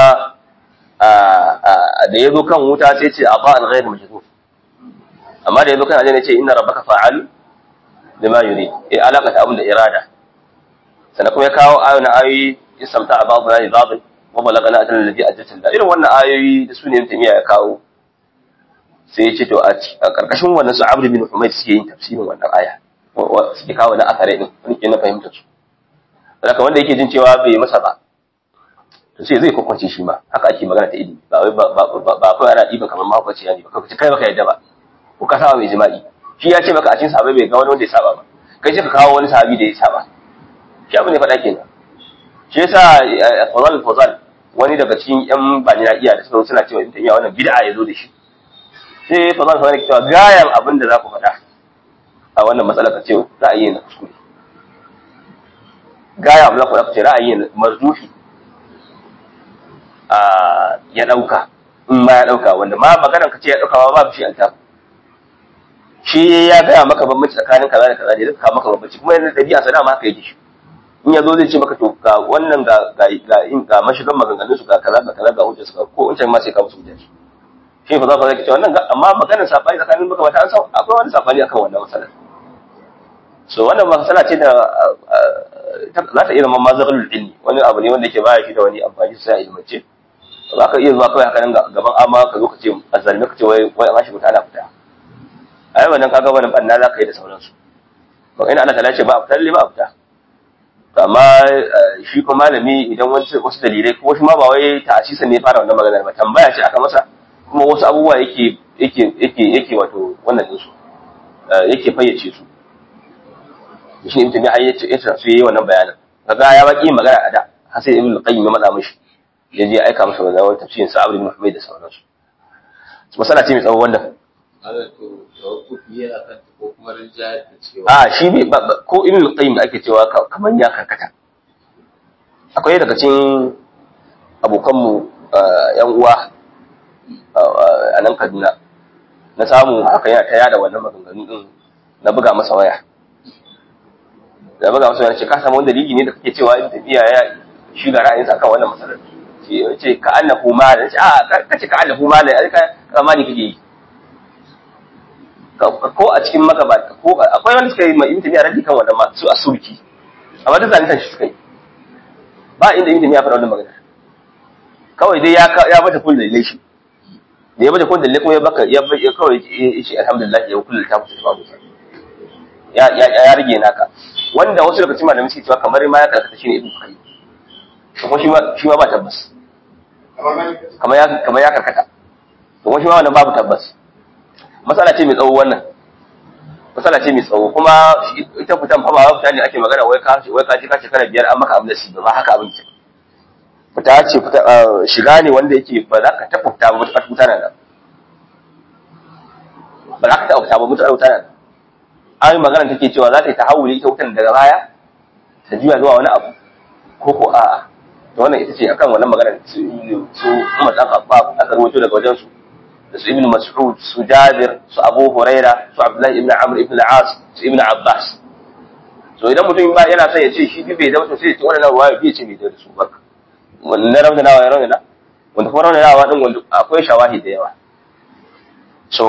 da ya zo kan wuta sai ce aba al ghayr majzuf amma da ya zo kan aljanna ce inna rabbaka fa'al lima yurid eh alaka ta abin da irada sannan kuma ya kawo ayoyin ayoyi istamta a babu rani babu wa balagana ajal ladhi ajjatin da irin wannan ayoyi da su ne mutum ya kawo sai ya ce to a karkashin wannan su Amr bin Humayd suke yin tafsirin wannan aya suke kawo na akare din wani ke na fahimta su haka wanda yake jin cewa bai masa ba to sai zai kwakwance shi ma haka ake magana ta ilimi ba wai ba kawai ana ɗiba kamar mahaukaci ya ne ba kai baka yadda ba ko ka saba mai jima'i shi ya ce maka a cikin sahabai bai ga wani wanda ya saba ba kai ce ka kawo wani sahabi da ya saba shi abin da faɗa kenan shi yasa Fadal Fadal wani daga cikin yan bani na iya da suka suna cewa in iya wannan bid'a ya zo da shi sai Fadal Fadal ke cewa gayan abin da za ku faɗa a wannan matsalar ka ce ra'ayi na kuskure gayan abin da ku faɗa ce ra'ayi na marzufi a ya ɗauka in ma ya ɗauka wanda ma maganar ka ce ya ɗauka ma babu shi alta shi ya gaya maka bambanci tsakanin kaza da kaza ne zai kawo maka bambanci kuma yana ɗabi'a sa dama haka yake shi in ya zo zai ce maka to ga wannan ga ga ga in ga mashigan maganganun su ga kaza ga kaza ga hujjar su ga ko wancan ma sai ka musu hujjar shi shi fa za ka zai ce wannan amma maganar sabani tsakanin maka mata an san akwai wani sabani akan wannan masalar so wannan masala ce da za ta iya zama mazalul ilmi wani abu ne wanda yake baya shi da wani amfani sai a ilmance za ka iya zuwa kawai haka nan gaban amma ka zo ka ce azzalime ka ce wai wai an shi mutana fita ai wannan kaga wannan banna za ka yi da sauransu ba ina ana talace ba a fita lalle ba a fita amma shi kuma malami idan wasu wasu dalilai ko shi ma ba wai ta'asisa ne fara wannan maganar ba tambaya ce aka masa kuma wasu abubuwa yake yake yake yake wato wannan din su yake fayyace su shi ibn Taymiyyah ya ce ya su yayi wannan bayanin kaga ya baki magana a da har sai ibn Qayyim ya matsa mishi ya je aika masa wannan wani tafsirin sa Abdul Muhammad da sauransu masala ce mai tsawo wannan a shi bai ko ibn qayyim da ake cewa kamar ya karkata akwai daga cikin abokanmu yan uwa a nan Kaduna na samu haka yana ta yada wannan maganganu din na buga masa waya da buga masa waya ce ka samu wani dalili ne da kake cewa in tafiya ya shiga ra'ayinsa akan wannan masalar ce ka annahu malan ce a kace ka annahu malan ka kamani kake yi ko a cikin magabata ko akwai wanda suka yi mai ibn tabi'a raddi kan wannan ma su asurki amma duk zalunta shi suka yi ba inda ibn ya faɗa wannan magana kawai dai ya ya bata kullu dalilai shi da ya bata kullu dalilai kuma ya baka ya ya kawai ya ce alhamdulillah ya kullu ta kusa babu ya ya ya rige naka wanda wasu daga cikin malamai suke cewa kamar ma ya karkata shine ibn kai kuma shi ma shi ma ba tabbas kamar ya kamar ya karkata kuma shi ma wannan babu tabbas matsala ce mai tsawo wannan matsala ce mai tsawo kuma ita fitan fa ba fita ne ake magana wai ka wai ka ji ka shekara biyar an maka amnasi ba haka abin ce fita ce fita shiga ne wanda yake ba za ka taɓa fita ba mutuƙar fita na nan ba za ka taɓa fita ba mutuƙar fita na nan an yi magana take cewa za ta yi tahawuli ita wutan daga baya ta juya zuwa wani abu ko ko a'a to wannan ita ce akan wannan magana su su Umar dan Khattab aka rawaito daga wajen su da su Ibn Mas'ud su Jabir su Abu Huraira su Abdullahi ibn Amr ibn al-As su Ibn Abbas so idan mutum ba yana son ya ce shi bai da to sai ya ce wannan ruwaya bai ce bai da su ba wannan rauna nawa ya rauna wanda kuma rauna nawa din wanda akwai shawahi da yawa so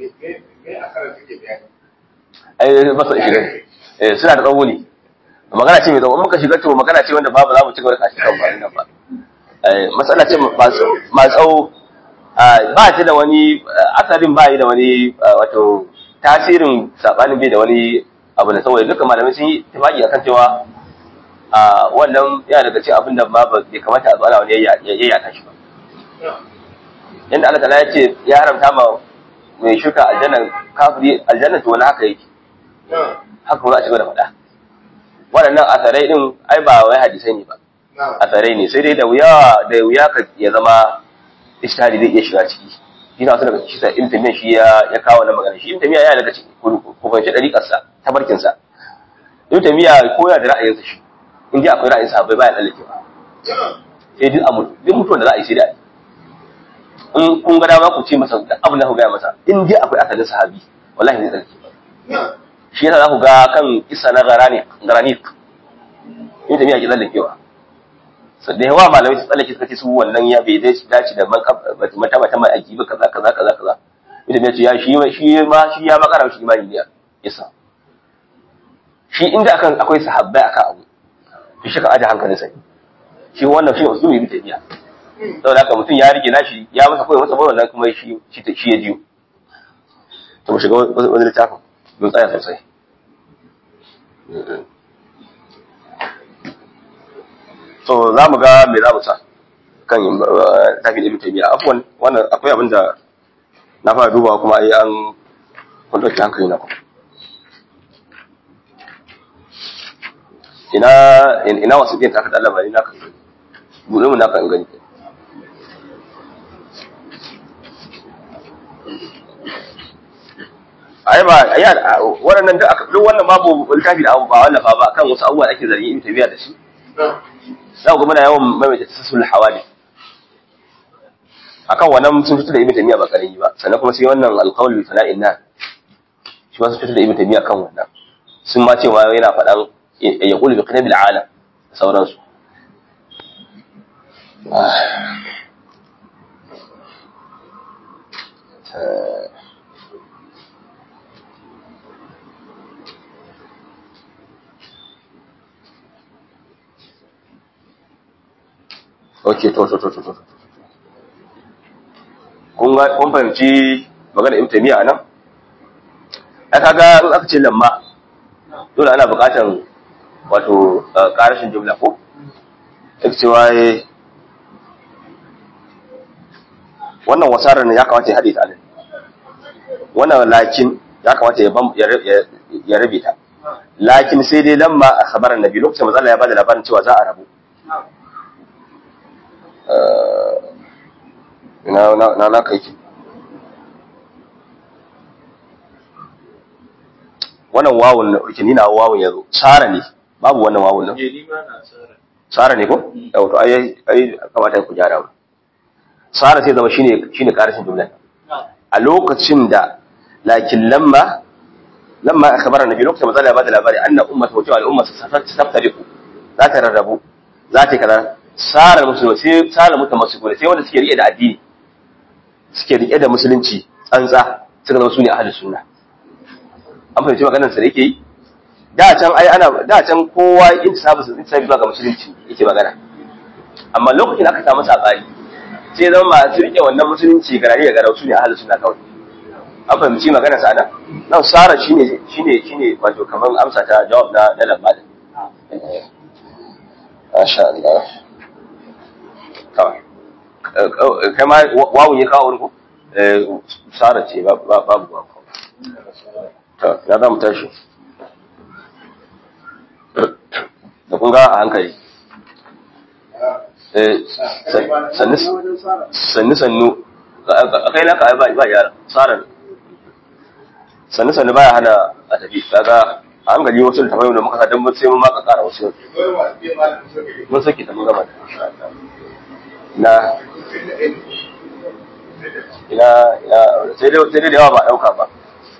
ai ba su shiga eh suna da tsawo ne magana ce mai tsawo muka shiga to magana ce wanda babu za mu ci gaba da kashi kan ba nan ba eh matsala ce ma tsawo ba ta da wani asalin ba yi da wani wato tasirin sabanin bai da wani abu da saboda duka malamai sun yi tafaki akan cewa a wannan yana daga cikin abin da ma ba bai kamata a zo ana wani yayyaka shi ba yanda Allah ta'ala ya ce ya haramta ma mai shuka aljanna kafiri aljanna to wani haka yake haka kuma za a ci gaba da faɗa waɗannan asarai din ai ba wai hadisai ne ba asarai ne sai dai da wuya da wuya ka ya zama ishtihadi zai iya shiga ciki shi na wasu daga shi sa ibn tamiya shi ya ya kawo na magana shi ibn tamiya yana daga ciki ku fahimci dariƙar sa tabarkin sa ibn tamiya ko ya da ra'ayin sa shi in ji akwai ra'ayin sa bai baya tsallakewa sai duk amu duk mutuwar da za a yi sai da in kun ga dama ku ce masa da abin da ku gaya masa in ji akwai asalin sahabi wallahi zai tsallake shi yasa za ku ga kan isa na garanik ibn tamiya ke tsallakewa so da yawa malamai su tsallake suka ce su wannan ya bai dace dace da mata mata mai aiki ba kaza kaza kaza kaza idan ya ce ya shi shi ma shi ya makara shi imani ne yasa shi inda akan akwai sahabbai akan abu to shi ka aje hankalin sai shi wannan shi usulu yi tafiya saboda haka mutum ya rike nashi ya masa koyi masa wannan kuma shi shi shi ya jiyo to mu shiga wani littafin mun tsaya sosai so za mu ga me za mu sa kan tafi ibn taymiya afwan wannan akwai abin da na fara dubawa kuma ai an kun dauki hankali na ku ina ina wasu din ta ka dalla bani naka bude mu naka in gani ai ba ai waɗannan duk wannan babu littafi da ba wallafa ba kan wasu abubuwa da ake zargin ibn taymiya da shi za ku muna yawan maimaita tasasul hawali akan wannan sun fito da ibn taymiya ba karami ba sannan kuma sai wannan alqawl bi fana'in na shi ma sun fito da ibn taymiya kan wannan sun ma cewa yana faɗan ya qulu bi qinabil alam sauransu ok to to to to to kun ga kun fahimci magana ibn taymiya nan ai kaga in aka ce lamma dole ana buƙatan wato ƙarashin jumla ko duk cewa wannan wasarar ne ya kamata ya haɗe ta nan wannan lakin ya kamata ya rabe ta lakin sai dai lamma a khabaran nabi lokacin matsala ya bada labarin cewa za a rabu na na na kai ki wannan wawun na urki ni na wawun yazo tsara ne babu wannan wawun nan tsara ne ko yau to ai ai kamata ku gyara ba tsara sai zama shine shine karashin jumla a lokacin da lakin lamma lamma akhbara nabi lokacin matsala ya bada labari anna ummatu wa ta'ala ummatu saftariqu za ta rarrabu za ta kaza sara musulmi sai sara mutamassikuna sai wanda suke rike da addini suke rike da musulunci tsantsa suka zama su ne ahlus sunna an fahimci maganar sa da yake yi da can ai ana da can kowa intisabu su intisabu zuwa ga musulunci yake magana amma lokacin da aka samu sabani sai zama masu rike wannan musulunci garari da garau su ne ahlus sunna kawai an fahimci magana sa nan nan sara shine shine shine wato kaman amsa ta jawab na na lamba Masha Allah. Kawai. Kai ma wawun ya kawo wani ko? Sara ce babu wawu. To, ya za mu tashi. Da kun ga a hankali. Sannu sannu. Kai naka ba ba yara. Sara. Sannu sannu baya hana a tafi. Kaga a hankali wasu da tafayi da muka sa don sai mun maka kara wasu. Mun saki ta mun gama da. Na ina ina sai dai sai dai da yawa ba dauka ba.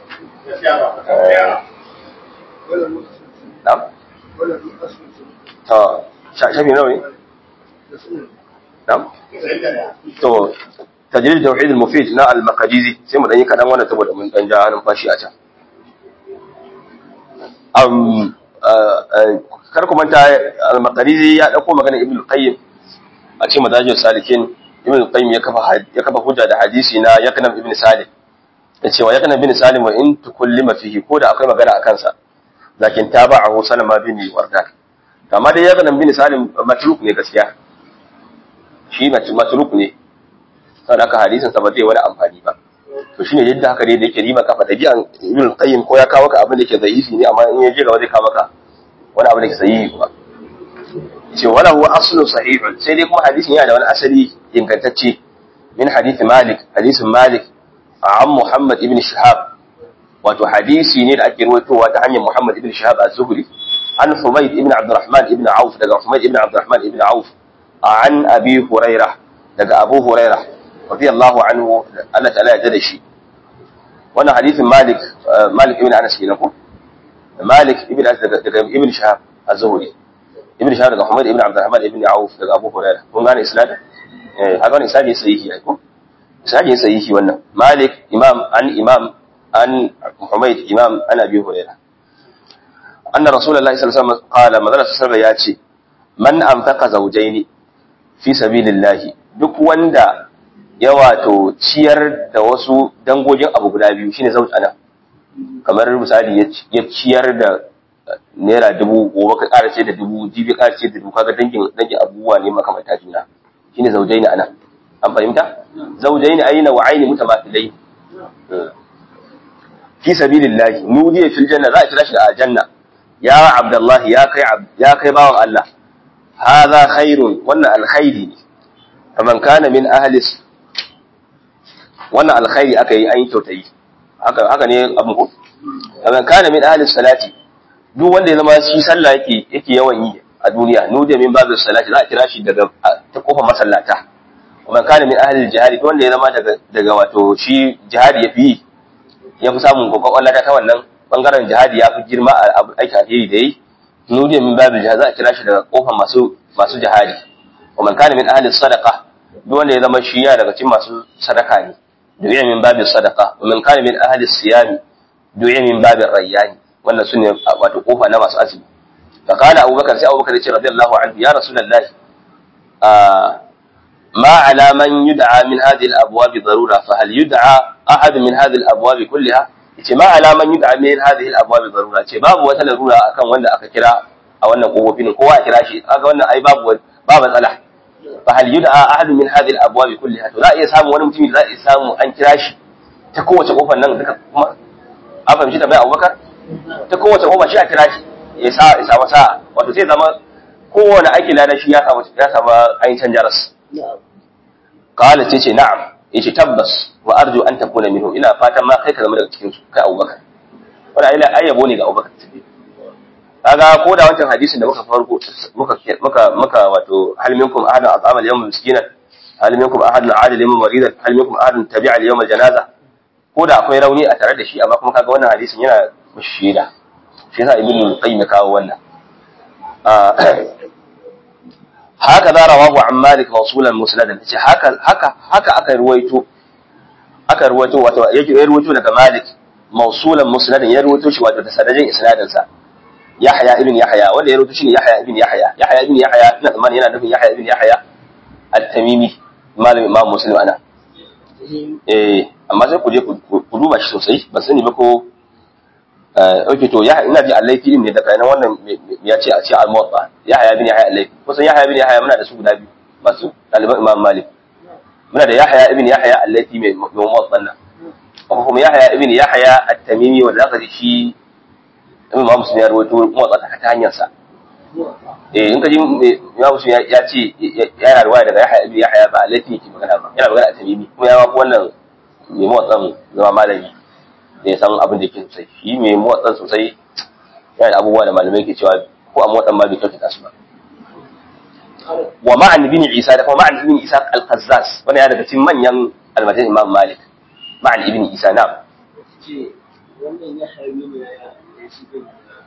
Na'am. To, shafi nawa ne? Na'am. To, tajrid tauhid al-mufid na al-maqdisi sai mu dan yi kadan wannan saboda mun dan ja numfashi a can. Um kar ku manta al-maqdisi ya dauko magana ibn al-qayyim a cikin madajin salikin ibn al-qayyim ya kafa ya kafa hujja da hadisi na yaknam ibn salim yace wa yaknam ibn salim wa in tukullima fihi ko da akwai magana akan sa lakin taba'ahu salama bin wardan amma dai yaknam ibn salim matruk ne gaskiya shi matruk ne saboda haka hadisin sa ba zai wani amfani ba to shine yadda haka dai da yake riba kafa dabi'an ibn al-qayyim ko ya kawo ka abin da yake zaifi ne amma in ya je gaba zai kawo maka wani abu da ke sahihi kuma ce wala huwa aslu sahihun sai dai kuma hadisin yana da wani asali ingantacce min hadith malik hadisin malik an muhammad ibn shihab wato hadisi ne da ake ruwaitowa ta hanyar muhammad ibn shihab az-zuhri an humayd ibn abdurrahman ibn auf daga humayd ibn abdurrahman ibn auf an abi hurairah daga abu hurairah radiyallahu anhu Allah ta'ala ya da shi wannan hadisin malik malik ibn anas kenan ko malik ibn anas daga ibn shihab az-zuhri ibn shahar daga Muhammad ibn Abdurrahman ibn Auf daga Abu Hurairah kun gane isnad eh haka wannan isnad sahihi ai ko isnad sahihi wannan Malik imam an imam an Muhammad imam an Abi Hurairah anna Rasulullahi sallallahu alaihi wasallam qala madalla sallallahu ya ce man anfaqa zawjaini fi sabilillah duk wanda ya wato ciyar da wasu dangogin abu guda biyu shine zauj ana kamar misali ya ciyar da naira dubu gobe ka ƙara ce da dubu jibi ƙara ce da dubu kaga dangin dangin abubuwa ne makamanta juna shine zaujaini ana an fahimta zaujaini aina wa aini mutamathilai fi sabilillah nudiya fil janna za a kira shi da aljanna ya abdullah ya kai ya kai bawan Allah hadha khairun wannan alkhairi ne faman kana min ahli wannan alkhairi aka yi an yi kyautayi haka haka ne abin ko faman kana min ahli salati duk wanda ya zama shi sallah yake yake yawan yi a duniya nudiya min babu salati za a kira shi daga ta kofar masallata kuma kana min ahli jihadi duk wanda ya zama daga daga wato shi jihadi yafi yi ya fi samun kokon Allah ta wannan bangaren jihadi ya fi girma a aiki alheri da yi nudiya min babu jihadi za a kira shi daga kofar masu masu jihadi kuma kana min ahli sadaqa duk wanda ya zama shi ya daga cikin masu sadaka ne du'a min babu sadaqa wa kana min ahli siyami du'a min babu rayyani wannan su ne wato kofa na masu azumi fa kana abubakar sai abubakar ya ce radiyallahu anhu ya rasulullah ma ala man yud'a min hadhihi al-abwab darura fa hal yud'a ahad min hadhihi al-abwab kullaha yace ma ala man yud'a min hadhihi al-abwab darura ce babu wata larura akan wanda aka kira a wannan kofofin kowa ya kira shi kaga wannan ai babu ba matsala fa hal yud'a ahad min hadhihi al-abwab kullaha to za a iya samu wani mutum za a iya samu an kira shi ta kowace kofar nan duka kuma an fahimci da bai abubakar ta kowace goma shi a kira shi ya sa ya samu sa'a wato sai zama kowane aiki lada shi ya samu ya samu ainihin jaras qala ce ce na'am yace tabbas wa arju an takuna minhu ina fatan ma kai ka zama daga cikin su kai Abubakar wannan ila ayyabo ne ga Abubakar kaga ko da wancan hadisin da muka farko muka muka muka wato hal minkum ahadun at'ama al-yawm miskinan hal minkum ahadun adil yawm maridan hal minkum ahadun tabi'a al-yawm al-janaza ko da akwai rauni a tare da shi amma kuma kaga wannan hadisin yana shaida shi yasa ibnu qayyim ya kawo wannan haka za rawahu an malik mawsulan musnadan ce haka haka haka aka ruwaito aka ruwaito wato yake ya ruwaito daga malik mawsulan musnadan ya ruwaito shi wato da sanadin isnadin sa yahya ibn yahya wanda ya ruwaito shine yahya ibn yahya yahya ibn yahya ina tsammani yana nufin yahya ibn yahya at-tamimi malamin imam muslim ana eh amma sai ku je ku duba shi sosai ban sani ba ko ok to ya ina ji allaifi din ne daga nan wannan ya ce a ce al-muwatta ya haya bin yahya allaifi kusan ya haya bin yahya muna da su guda biyu masu ɗaliban imam malik muna da yahya ibn yahya allaifi mai muwatta nan ko kuma yahya ibn yahya at-tamimi wanda aka ji shi imam muslim ya rawaito muwatta ta hanyar sa eh in ka ji imam muslim ya ce yana riwaya daga yahya ibn yahya ba allaifi yake magana ba yana magana at-tamimi kuma ya ma wannan mai muwatsan zama malami da ya san abin da yake sosai shi mai motsan sosai yana da abubuwa da malamai ke cewa ko a motsan ma bai kyautata su ba wa ma'an ibn isa da kuma ma'an ibn isa al-qazzas wani ya daga cikin manyan almajin imam malik ma'an ibn isa na ce wannan ya haifi ne ya shi din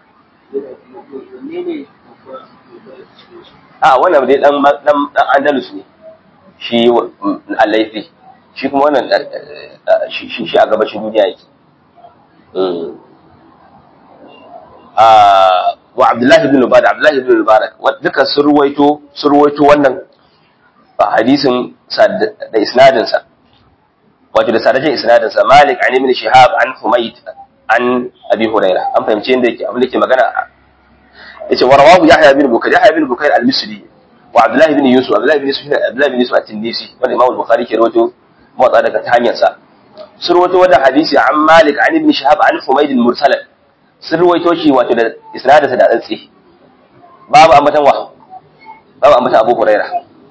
ne ne a wannan dai dan dan dan andalus ne shi al-laifi shi kuma wannan shi shi a gabashin duniya yake wa Abdullahi ibn Mubarak Abdullahi ibn Mubarak duka sun ruwaito sun ruwaito wannan hadisin da isnadin sa wato da sadajin isnadin sa Malik an ibn Shihab an Humayd an Abi Hurairah an fahimci inda yake abin da yake magana yace wa rawahu Yahya ibn Bukair Yahya ibn Bukair al-Misri wa Abdullahi ibn Yusuf Abdullahi ibn Yusuf Abdullahi ibn Yusuf at-Tindisi wanda Imam Bukhari ke rawaito motsa daga ta hanyar sa sun rawaito wannan hadisi an Malik an ibn Shihab an Humayd al-Mursal sun rawaito shi wato da isnadarsa da tsantsi babu ambatan wa babu ambatan Abu Huraira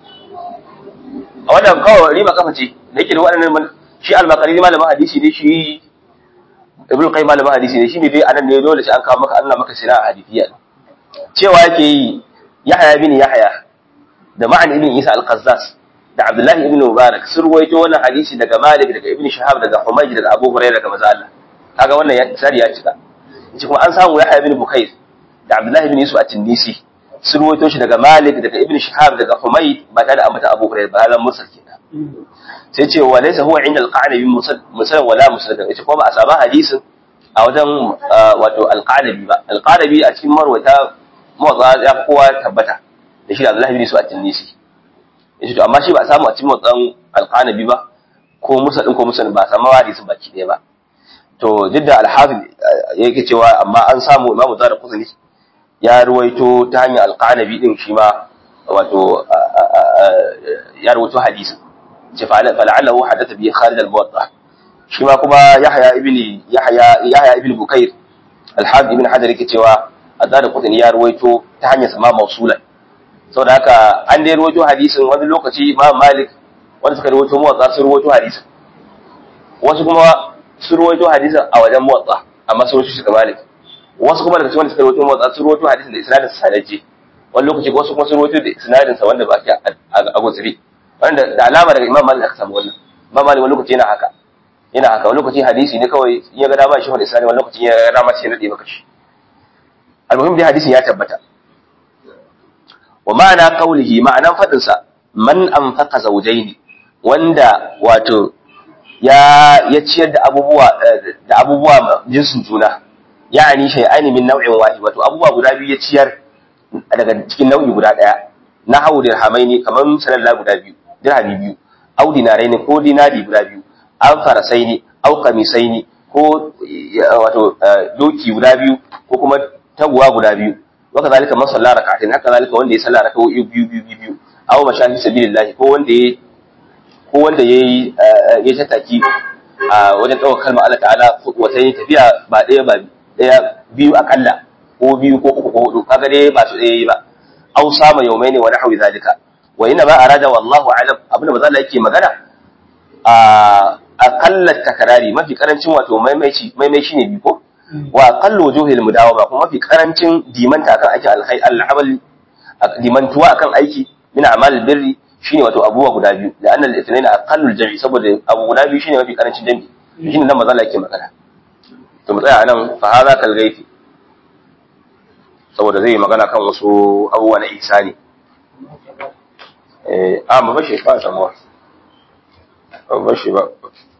a wannan kawai rima kafa ce da yake da waɗannan shi al-Maqariri malamin hadisi ne shi Ibn Qayyim malamin hadisi ne shi ne dai anan ne dole sai an kawo maka Allah maka sina hadisiya cewa yake yi Yahya bin Yahya da Ma'an ibn Isa al-Qazzas da Abdullahi ibn Mubarak sun ruwaito wannan hadisi daga Malik daga Ibn Shihab daga Humayj daga Abu Hurairah daga manzo Allah kaga wannan ya sari ya cika yace kuma an samu Yahya ibn Bukair da Abdullahi ibn Yusuf at-Tindisi sun ruwaito shi daga Malik daga Ibn Shihab daga Humayd ba tare da ambata Abu Hurairah ba halan mursal kenan sai ce wa laysa huwa inda al-Qanabi mursal wala mursal yace kuma ba a saba hadisin a wajen wato al-Qanabi ba al-Qanabi a cikin marwata mawaka ya fi kowa tabbata da shi da Abdullahi ibn Yusuf at-Tindisi yace to amma shi ba a samu a cikin motsan alqanabi ba ko musa din ko musa ba a samu hadisin baki ɗaya ba to duk da alhafiz yake cewa amma an samu imamu zara kusani ya ruwaito ta hanyar alqanabi din shi ma wato ya ruwaito hadisin ce fala'allahu hadatha bi khalid al-muwatta shi ma kuma yahya ibn yahya yahya ibn bukair alhafiz ibn hajar yake cewa azara kusani ya ruwaito ta hanyar sama mausulan saboda haka an dai rawaito hadisin wani lokaci Imam Malik wanda suka rawaito muwatta sun rawaito hadisin wasu kuma sun rawaito hadisin a wajen muwatta amma sun rawaito shi ga Malik wasu kuma daga cikin wanda suka rawaito muwatta sun rawaito hadisin da isnadin sa sanaje wani lokaci wasu kuma sun rawaito da isnadin sa wanda ba ke a gutsiri wanda da alama daga Imam Malik aka samu wannan Imam Malik wani lokaci yana haka yana haka wani lokaci hadisi ne kawai in ya ga dama shi wanda isnadin wani lokaci ya ga dama sai ya nade maka shi almuhim dai hadisin ya tabbata wa ma'ana qaulihi ma'anan fadin sa man anfaqa zawjayn wanda wato ya ya ciyar da abubuwa da abubuwa jinsin juna ya'ani shay'ani min naw'in wahid wato abubuwa guda biyu ya ciyar daga cikin nau'i guda daya na hawu dirhamaini kaman salalla guda biyu dirhami biyu au dinaraini ko dinari guda biyu an farasaini au qamisaini ko wato doki guda biyu ko kuma taguwa guda biyu waka zalika man salla rak'atain haka zalika wanda ya salla rak'o'i biyu biyu biyu biyu aw mashahi sabilillah ko wanda ya ko wanda yayi ya tattaki a wajen daukar kalmar Allah ta'ala wata yin tafiya ba daya ba daya biyu akalla ko biyu ko uku ko hudu kaga dai ba su daya yi ba aw sama yawmaini wa nahwi zalika wa inna ma arada wallahu a'lam abinda manzo Allah yake magana a akalla takarari mafi karancin wato maimaici maimai shine biyu ko wa aqallu wujuhil mudawama kuma mafi karancin dimanta akan aiki alkhair al'amal dimantuwa akan aiki min a'mal birri shine wato abubuwa guda biyu da annal ithnain aqallu al-jam'i saboda abu guda biyu shine mafi karancin jam'i shine nan manzo Allah yake magana to mu tsaya anan fa hadha kal gaifi saboda zai magana kan wasu abubuwa na ihsani eh a mu bashi ba samuwa ba bashi ba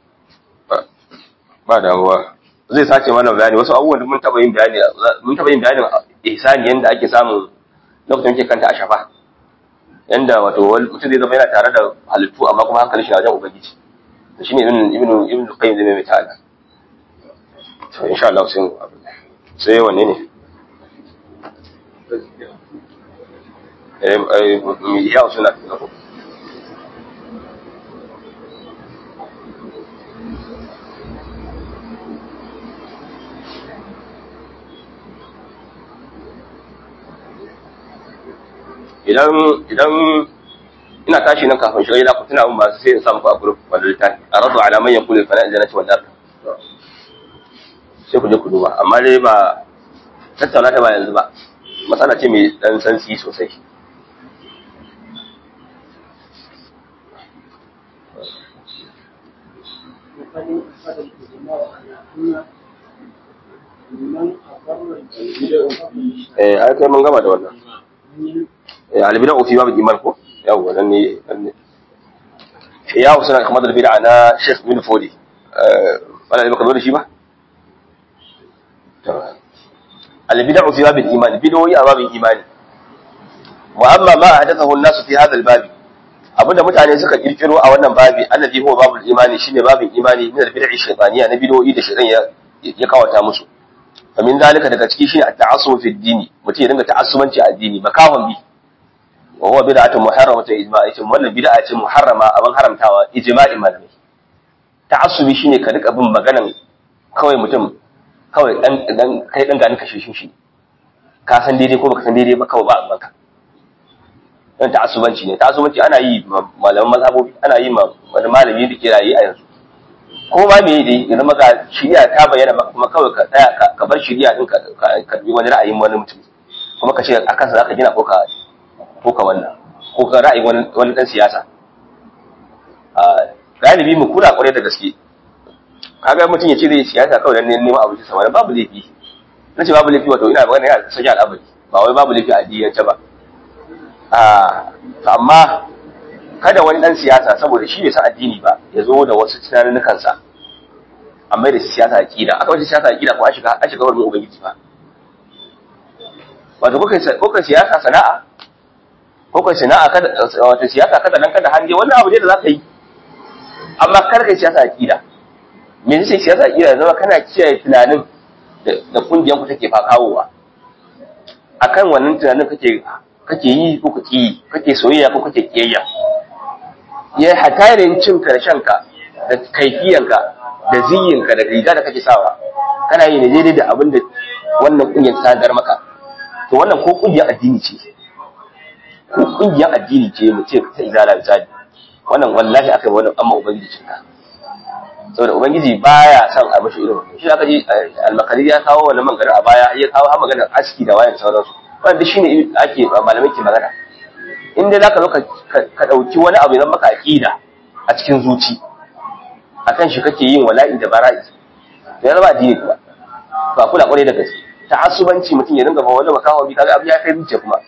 ba damuwa zai sake mana bayani wasu abubuwan da mun taba yin bayani mun taba yin bayanin ihsani yanda ake samun lokacin ke kanta a shafa yanda wato wani mutum zai zama yana tare da halittu amma kuma hankalin shi na wajen ubangiji to shine ibn ibn ibn qayyim zai mai ta'ala to insha Allah sai mu sai wanne ne eh eh ya usuna ko idan idan ina tashi nan kafin shiga gida ku tuna mun masu sai in samu ku a group wanda littafi a rabu ala man yaqulu fa na jannati wal nar sai ku je ku duba amma dai ba tattauna ta ba yanzu ba matsala ce mai dan sansi sosai eh ai kai mun gama da wannan albida ofi babu iman ko yawwa nan ne nan ne ya wasu na kamar da bid'a na Sheikh bin Fodi wala ne baka zo da shi ba albida ofi babu iman bidoyi a babin imani wa amma ma hadathahu an-nas fi hadha al-babi abinda mutane suka kirkiro a wannan babi annabi huwa babul imani shine babin imani min al-bid'i shaytaniya na bidoyi da shaytan ya ya kawata musu famin dalika daga ciki shine at-ta'assub fi ad-dini mutum ya dinga ta'assubanci a addini makahon bi wa huwa bid'atun muharramatu ijma'i ce wannan bid'a ce muharrama abin haramtawa ijma'in malamai ta'assubi shine ka rika bin maganan kawai mutum kawai dan dan kai dan gani kashe shi ka san daidai ko baka san daidai ba kawai ba abanka dan ta'assubanci ne ta'assubanci ana yi malaman mazhabobi ana yi ma wani malami da ke rayi a yanzu ko ma me dai ya zama ga shari'a ta bayyana maka kuma kawai ka tsaya ka bar shari'a din ka ka bi wani ra'ayin wani mutum kuma ka ce a kansa zaka gina ko ka ko ka wannan ko ka ra'ayin wani wani dan siyasa a galibi mu kula kwarai da gaske kaga mutum ya ce zai siyasa kawai dan neman abinci sa wani babu laifi na ce babu laifi wato ina magana yana sanya al'amari ba wai babu laifi a addinance ba a amma kada wani dan siyasa saboda shi bai san addini ba ya zo da wasu tunaninnukan sa amma da siyasa aqida aka wace siyasa aqida ko an shiga an shiga wurin ubangiji ba wato kuka kuka siyasa sana'a kuka sana'a kada wato siyasa kada nan kada hanje wannan abu ne da zaka yi amma kar kai siyasa aqida me yake siyasa aqida zama kana kiyaye tunanin da kungiyar ku take fakawowa akan wannan tunanin kake kake yi ko kake yi kake soyayya ko kake kiyayya ya hatarin cin karshenka da kaifiyanka da ziyinka da riga da kake sawa kana yi ne daidai da abin da wannan kungiyar ta sadar maka to wannan ko kungiyar addini ce ko kungiyar addini ce mu ce ta izala misali wannan wallahi akai wannan amma ubangiji cinka saboda ubangiji baya son a mashi irin wannan shi aka ji al-makari ya kawo wannan maganar a baya ya kawo har maganar aski da wayan sauransu wanda shine ake malamai ke magana in dai zaka zo ka dauki wani abu idan maka aqida a cikin zuci akan shi kake yin wala'i da bara'i da ya zama addini kuma ba kula kwarai da gaske ta'assubanci mutum ya dinga ba wani makawa bi kaga abu ya kai zuciya kuma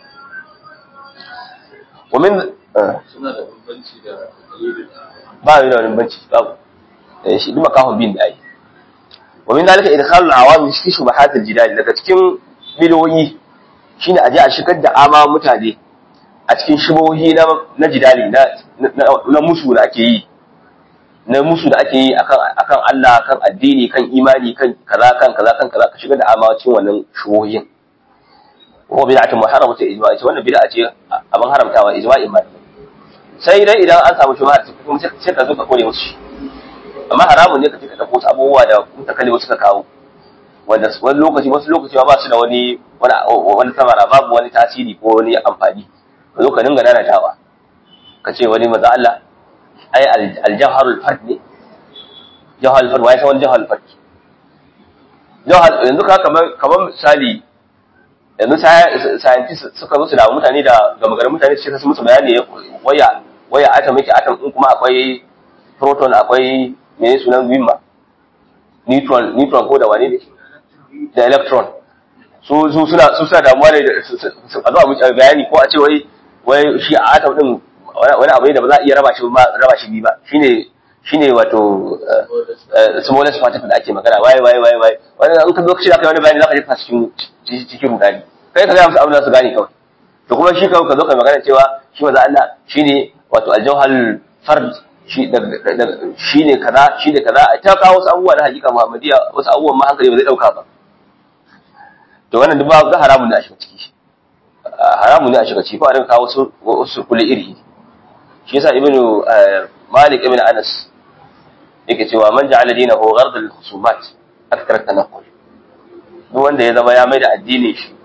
wa min suna da bambanci da dalilin ba yi da wani banci babu eh shi duk makahon bin da ai wa min dalika idkhalul awam fi shubahat al-jidal daga cikin biloyi shine aje a shigar da ama mutane a cikin shubohi na na jidali na na musu da ake yi na musu da ake yi akan akan Allah kan addini kan imani kan kaza kan kaza kan kaza ka shigar da ama cikin wannan shubohin ko bid'atun muharramatu ijma'i ce wannan bid'a ce abin haramtawa ijma'in malamai sai dai idan an samu shubha kuma sai ka zo ka kore musu shi amma haramun ne ka ce ka dauko wasu abubuwa da mutakalli suka kawo wanda wani lokaci wasu lokaci ba su da wani wani samara babu wani tasiri ko wani amfani ka zo ka dinga nanatawa ka ce wani maza Allah ai aljawharul fard ne jawharul fard wai ta wani jawharul fard jawhar yanzu ka kamar kamar misali yanzu scientists suka zo su damu mutane da gama garin mutane su ce su musu bayani waya waya atom yake atom din kuma akwai proton akwai mene sunan wimma neutron neutron ko da wane ne da electron su su suna su suna damuwa ne a zo a mutu bayani ko a ce wai wai shi a atom din wani abu ne da ba za a iya raba shi ba raba shi bi ba shine shine wato smallest particle da ake magana wai wai wai wai wani an ka zo kace zaka yi wani bayani zaka jefa cikin cikin rudani kai ka ga musu abin da su gane kawai to to kuma shi kawai ka zo ka magana cewa shi maza Allah shine wato aljauhal fard shi ne kaza shi ne kaza a ta kawo wasu abubuwa na hakika muhammadiya wasu abubuwan ma hankali ba zai dauka ba to wannan duk ba ga haramun ne a shiga ciki haramun ne a shiga ciki ko a dinga kawo wasu wasu kulli iri shi yasa ibnu malik ibn anas yake cewa man ja'ala dinahu ghard al-khusumat akthar tanaqqul duk wanda ya zama ya mai da addinin shi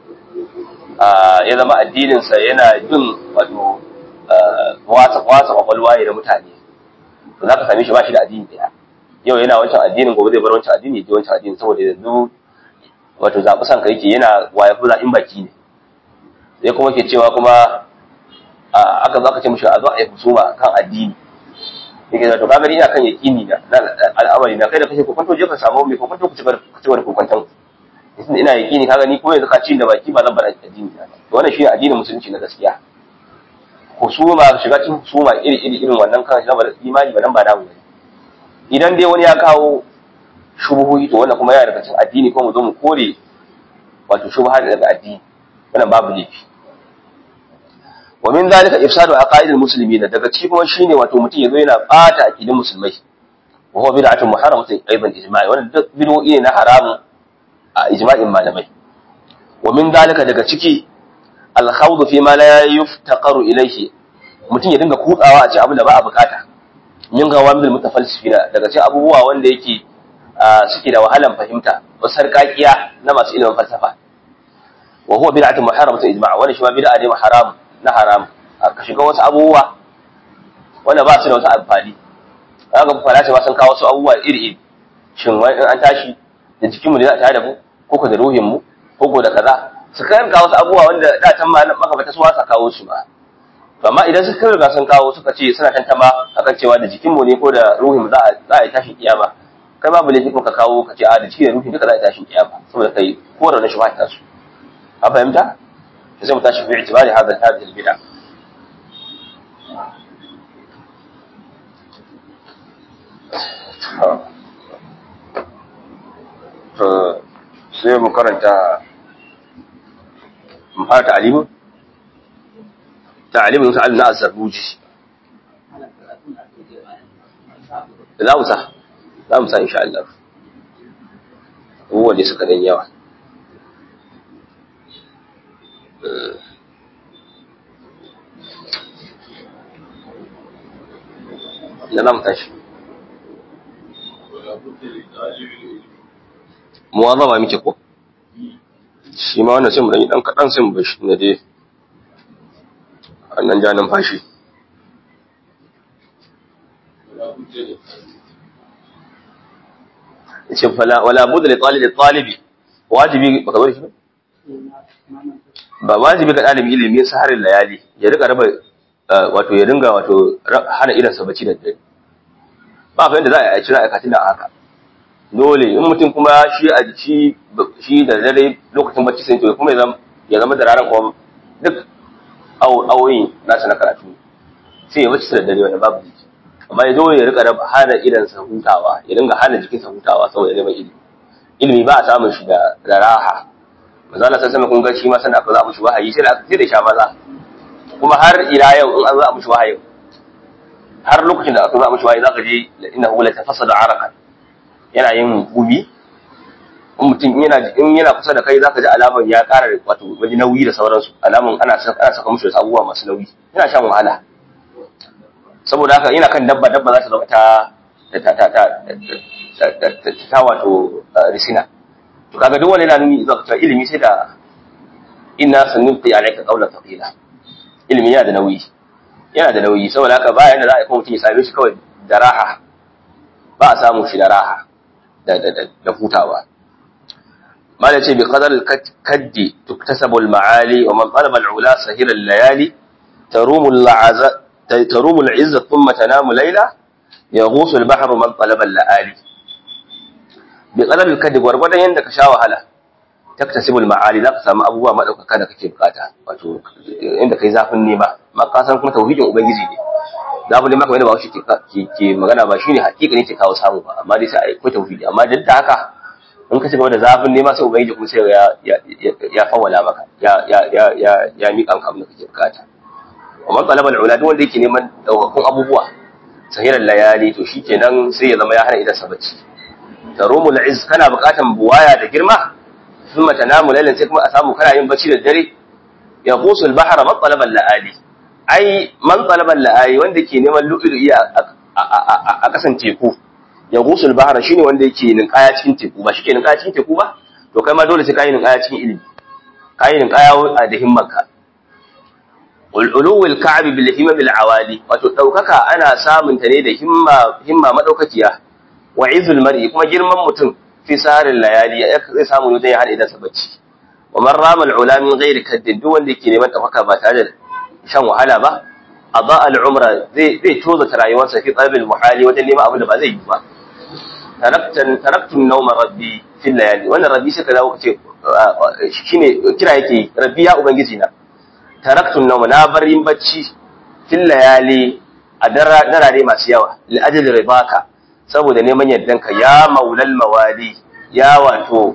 ya zama addinin sa yana bin wato wasa wasa kwakwalwa da mutane to za ka same shi ba shi da addini daya yau yana wancan addinin gobe zai bar wancan addini ya wancan addini saboda yanzu wato zaɓi san ka yake yana waye fi zaɓin baki ne sai kuma ke cewa kuma aka zo aka ce mishi a zo a yi husuma kan addini yake da to ka gani ina kan yaƙini na al'amari na kai da kashe kokonto je ka samu mai kokonto ku ci gaba da kokonton ina yaƙini ka gani kuma yanzu ka ci da baki ba zan bar addini na to wannan shi ne addinin musulunci na gaskiya husuma shiga cikin husuma iri iri irin wannan kan shi na imani ba nan ba damu idan dai wani ya kawo shubuhi to wannan kuma yana daga cikin addini ko mu zo mu kore wato shubha daga addini wannan babu laifi wa min zalika ifsadu aqaidil muslimin daga ciki kuma shine wato mutum yazo yana bata aqidin musulmai wa huwa bid'atun muharramatun aidan ijma'i wannan duk bid'o'i ne na haramun a ijma'in malamai wa min zalika daga ciki al-khawd fi ma la yuftaqaru ilayhi mutum ya dinga kutsawa a cikin abin da ba a bukata min ga wamil mutafalsifina daga cikin abubuwa wanda yake suke da wahalan fahimta wasu sarƙaƙiya na masu ilimin falsafa wa huwa bid'atun muharramatun ijma' wannan shi ma bid'a ne haram na haram ka shiga wasu abubuwa wanda ba su da wasu amfani kaga ku fara ba sun kawo wasu abubuwa iri iri shin wani an tashi da jikin mu ne za a tare da mu ko ko da ruhin mu ko ko da kaza su kan kawo wasu abubuwa wanda da can ma maka bata su wasa kawo su ba amma idan suka riga sun kawo suka ce suna tantama akan cewa da jikin mu ne ko da ruhin mu za a za a yi tashin kiyama kai babu laifi kuma ka kawo ka ce a da cikin ruhin duka za a yi tashin kiyama saboda kai ko da na shubha ta su an fahimta sai mu tashi fi itibari hadha hadhihi albid'a sai mu karanta mu fara ta'alimin ta'alimin sa'al na azzabuji za mu sa za mu sa insha Allah abubuwan da suka dan yawa da za mu tashi muwazaba muke ko shi ma wannan sai mu dan yi dan kadan sai mu bashi na dai annan ja numfashi yace fala wala budda li talib talibi wajibi baka bari shi ba wajibi ga dalibi ilimi saharin layali ya rika raba wato ya dinga wato hana idan sa bacci da dare ba fa yanda za a yi cira aikatin da haka dole in mutum kuma shi a jiki shi da dare lokacin bacci sai to kuma ya zama da ranar kuma duk awoyin nasa na karatu sai ya bacci da dare wanda babu jiki amma ya zo ya rika hana idan sa hutawa ya dinga hana jikin sa hutawa saboda neman ilimi ilimi ba a samun shi da raha manzo Allah sai kun ga shi ma sanda aka za mu shi wahayi sai da sai da sha maza kuma har ila yau in an za mu shi wahayi har lokacin da aka za mu shi wahayi zaka je innahu la tafassada araqan yana yin gumi in mutum yana in yana kusa da kai zaka ji alamar ya ƙara wato wani nauyi da sauransu alamun ana ana saka mushi wasu abubuwa masu nauyi yana shan wahala saboda haka yana kan dabba dabba za ta zama ta ta ta ta ta wato risina to kaga duk wani yana nuni zuwa cewa ilimi sai da inna sanulqi alayka qawlan thaqila ilimi yana da nauyi yana da nauyi saboda haka ba yanda za a yi kuma mutum ya same shi kawai da raha ba a samu shi da raha da hutawa mala ce bi qadar al-kaddi tuktasabu al-ma'ali wa man talaba al-ula sahira al-layali tarumu al-'azza tarumu al-'izza thumma tanamu layla yaghusu al-bahru man talaba al-la'ali bi qadar al-kaddi gwargwadon yanda ka sha wahala taktasibu al-ma'ali za ka samu abubuwa madaukaka da kake bukata wato inda kai zafin nema ma ka san kuma tauhidin ubangiji ne zafin nema kamar yadda ba shi ke magana ba shine hakika ne ke kawo samu ba amma dai sai akwai tauhidi amma duk da haka in ka ci gaba da zafin nema sai ubangiji kuma sai ya ya ya fawala maka ya ya ya ya ya miƙa maka abin da kake bukata amma talabal ula duk wanda yake neman daukakun abubuwa sahiran layali to shikenan sai ya zama ya hana idan sa bacci tarumul izz kana bukatan buwaya da girma thumma tanamu laylan sai kuma a samu kana yin bacci da dare ya qusul bahra man talabal laali ai man talabal laali wanda ke neman lu'lu'i a kasan teku ya gusul bahara shine wanda yake ninkaya cikin teku ba shike ninkaya cikin teku ba to kai ma dole sai kai ninkaya cikin ilimi kai ninkaya da himmanka ulul ka'b bil himma bil awali wato daukaka ana samun ta ne da himma himma madaukakiya wa izul mar'i kuma girman mutum fi sarin layali zai samu ne ya hada idan sabacci wa man rama al ula min ghairi kaddin duk wanda yake neman daukaka ba tare da shan wahala ba ada al umra zai zai toza rayuwarsa fi talabil muhali wajen neman abin da ba zai yi ba taraktan taraktun nauma rabbi fil layali wannan rabbi sai ka dawo kace shine kira yake rabbi ya ubangiji na taraktun nauma na bar yin bacci fil layali a darare masu yawa li ajli ridaka saboda neman yardanka ya maulal mawali ya wato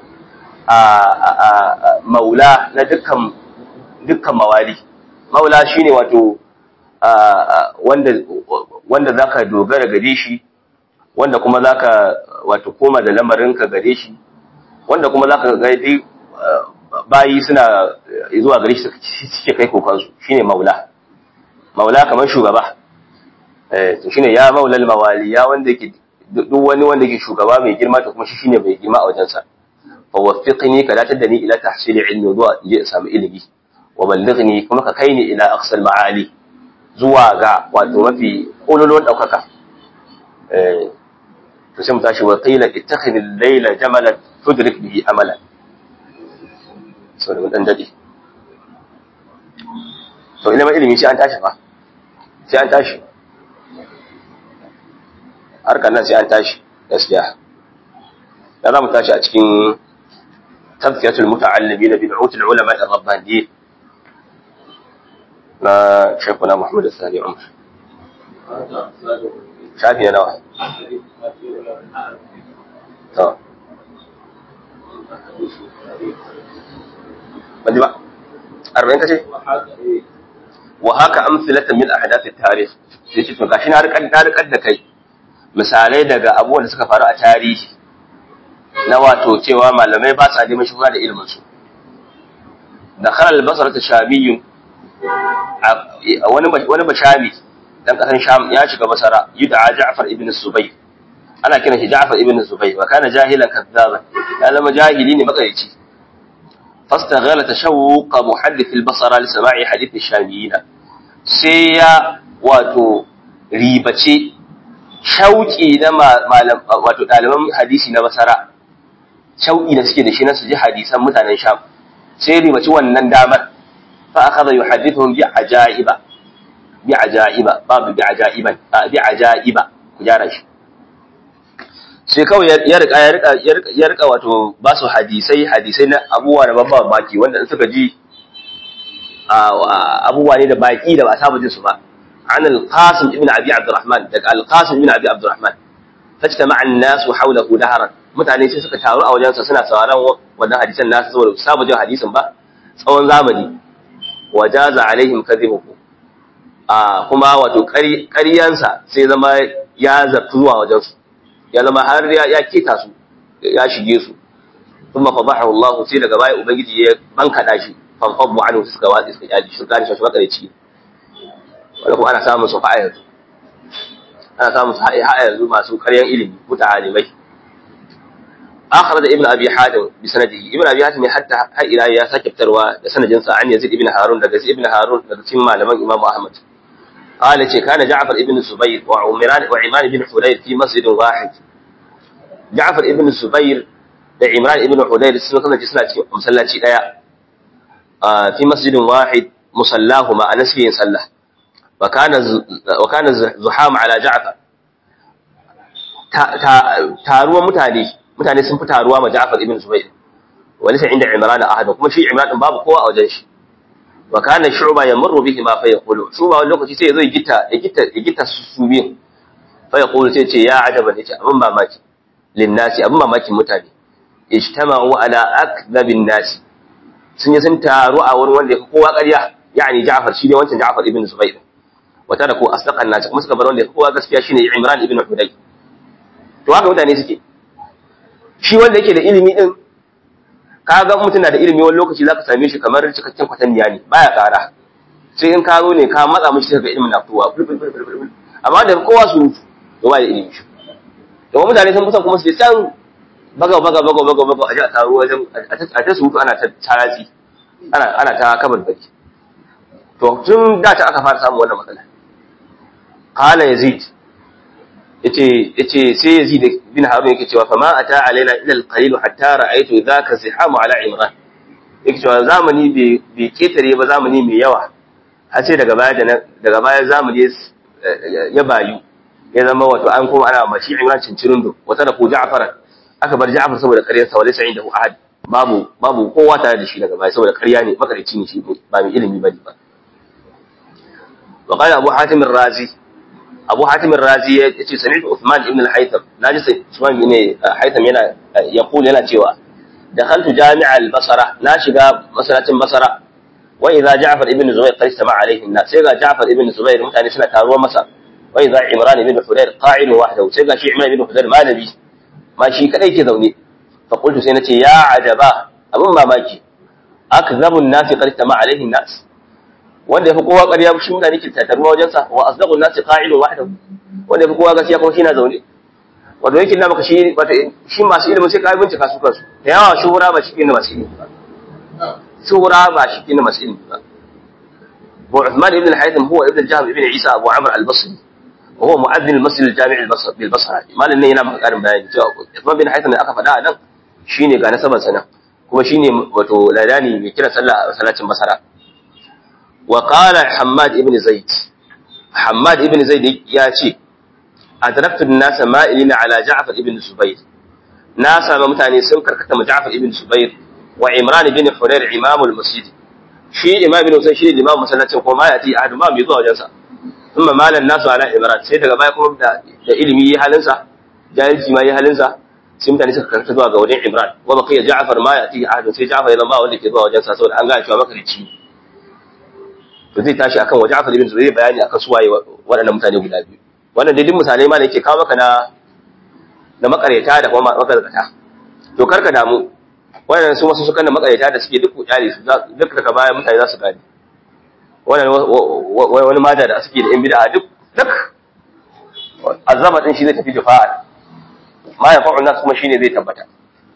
a maula na dukkan dukkan mawali maula shine wato wanda wanda zaka dogara gare shi wanda kuma zaka wato koma da lamarinka gare shi wanda kuma zaka ga dai bayi suna zuwa gare shi suke kai kokansu shine maula maula kamar shugaba eh to shine ya maulal mawali ya wanda yake duk wani wanda yake shugaba mai girma to kuma shi shine mai girma a wajensa fa waffiqni ka datar da ni ila tahsili ilmi zuwa in je in samu ilimi wa ballighni kuma ka kai ni ila aqsal ma'ali zuwa ga wato mafi kololon daukaka eh to sai mu tashi wa qila ittakhidh al-layla jamalan tudrik bihi amalan so da dan dade to ilimin ilimi sai an tashi fa sai an tashi harkar nan sai an tashi gaskiya da za mu tashi a cikin tazkiyatul muta'allimin bi du'utul ulama ar-rabbaniyyin na shekuna Muhammad Sani Umar shafi nawa to Bandi ba, arba'in kace? Wa haka amsilatan min ahdath at-tarikh. Sai ce to gashi na rikar na rikar da kai misalai daga abubuwan da suka faru a tarihi na wato cewa malamai ba sa neman shuhura da ilimin su. Da khalal basra ta shamiyyu wani wani bashami dan kasan sham ya shiga basara yud'a Ja'far ibn Subayy ana kiran shi Ja'far ibn Zubayr wa kana jahilan kadzaban ya zama jahili ne makarici fastaghala tashawuq muhaddith al-basra li sama'i hadith ash-shamiyyin sai ya wato ribace shauki na malam wato daliban hadisi na basara shauki da suke da shi na su ji hadisan mutanen sham sai ribace wannan damar fa akhadha yuhaddithuhum bi ajaiba bi ajaiba babu bi ajaiban bi ajaiba ku jara shi sai kawai ya rika ya rika ya rika wato ba su hadisai hadisai na abubuwa da babba baki wanda in suka ji abubuwa ne da baki da ba saba jin su ba an al-qasim ibn abi abdurrahman daga al-qasim ibn abi abdurrahman fajtama an-nasu hawlahu daharan mutane sai suka taru a wajensa suna sauraron wannan hadisan nasu saboda su saba jin hadisin ba tsawon zamani wajaza alaihim kadhibuhu a kuma wato ƙaryansa sai zama ya zartu zuwa wajensu ya zama har ya keta su ya shige su kuma fadahu Allah sai daga baya ubangiji ya bankada shi fanfadu anhu suka watsi suka yaji shi gane shi makareci wala kuma ana samun su fa'a yanzu ana samun su ha'a yanzu masu karyan ilimi muta'alimai akhraj ibn abi hatim bi sanadihi ibn abi hatim hatta har ila ya sake fitarwa da sanadin sa an yazid ibn harun daga yazid ibn harun daga cikin malaman imam ahmad قال كان جعفر ابن الزبير وعمران وعمران بن حليل في مسجد واحد جعفر ابن الزبير da Imran ibn Hudayr sun kasance suna cikin masallaci daya fi masjidin wahid musallahu ma anas yin sallah wa kana wa kana zuham ala Ja'far taruwa mutane mutane sun fi taruwa ma Ja'far ibn Zubayr wani sai inda Imran ahad kuma shi Imran din babu kowa a wajen shi wa kana shu'ba yamurru bihi ma fa yaqulu shu'ba wani lokaci sai ya zo ya gita ya gita ya gita su biyu fa yaqulu sai ce ya ajaban yace abin mamaki linnasi abin mamakin mutane ijtama'u ala akdhabin nas sun yi sun taru a wurin wanda yafi kowa ƙarya yani Ja'far shi ne wancan Ja'far ibn Zubayr wa taraku asdaqan nas kuma suka bar wanda yafi kowa gaskiya shine Imran ibn Huday to haka mutane suke shi wanda yake da ilimi din kaga mutum na da ilimi wani lokaci zaka same shi kamar cikakken kwatanniya ne baya ƙara sai in ka zo ne ka matsa mishi daga ilimin na kowa amma da kowa su mutu to ba da ilimi shi domin mutane sun kusan kuma su je can baga baga baga baga baga a ji a taro wajen a ta surutu ana ta taratsi ana ana ta kabar baki to tun da ta aka fara samun wannan matsala qala yazid yace yace sai yazid bin harun yake cewa fa ma ata alaina ila alqalil hatta ra'aytu dhaka zihamu ala imran yake cewa zamani bai ketare ba zamani mai yawa har sai daga baya daga baya zamani ya bayu ya zama wato an koma ana mashi imran cincirin do wata da ko ja'far aka bar ja'far saboda ƙaryar sa walaysa indahu ahad babu babu kowa tare da shi daga baya saboda ƙarya ne makarici ne shi ba mai ilimi bane ba wa qala abu hatim ar-razi abu hatim ar-razi yace sami'tu uthman ibn al-haytham naji sai uthman ibn haytham yana yaqul yana cewa dakhaltu jami'a al-basra na shiga masallacin basra wa idza ja'far ibn zubayr qad istama'a alayhi an-nas sai ga ja'far ibn zubayr mutane suna taruwa masa wa idza imran ibn hudayr qa'id wahdahu sai ga shi imran ibn hudayr malami ma shi kadai ke zaune fa qultu sai nace ya ajaba abun mamaki akzabu an-nas qad istama'a alayhi an-nas wanda yafi kowa ƙarya shi mutane ke tattaruwa wajen sa wa asdaqu an-nas qa'id wahdahu wanda yafi kowa gaskiya kuma shi na zaune wato yake na maka shi wato shi masu ilimin sai ka bincika su kansu da yawa shuhura ba shi ne masu ilimi ba شهرة باشكين مسئل أبو عثمان بن الحيثم هو ابن الجهم ابن عيسى أبو عمرو البصري وهو مؤذن المسجد الجامع البصر بالبصرة ما لن ينام قارن بيان عثمان بن الحيثم أكف دا نن shine ga nasaban sana kuma shine wato ladani mai kira sallah salatin basara wa qala hammad ibn zaid hammad ibn zaid ya ce adraktu an-nas ma'ilina ala ja'far ibn zubair na sami mutane sun karkata ma ja'far ibn zubair wa Imran bin Hurayr imamul masjid shi imam bin Husayn shi imam masallacin ko ma yati ahadu ma bai zuwa wajen sa thumma malan nasu ala Imran sai daga baya kuma da da ilimi yi halin sa jahilci ma yi halin sa sai mutane suka karkata zuwa ga wajen Imran wa baqiya Ja'far ma yati ahadu sai Ja'far ya zama wanda ke zuwa wajen sa saboda an ga cewa makarici to zai tashi akan wa Ja'far ibn Zubayr bayani akan su waye waɗannan mutane guda biyu wannan dai duk misalai ma da yake kawo maka na na makareta da kuma makareta to karka damu wannan su wasu sukan da makareta da suke duk kyale su duk daga baya mutane za su gane wannan wani mada da suke da yan bid'a duk duk azaba din shi zai tafi jufa'a ma ya fa'u nas kuma shine zai tabbata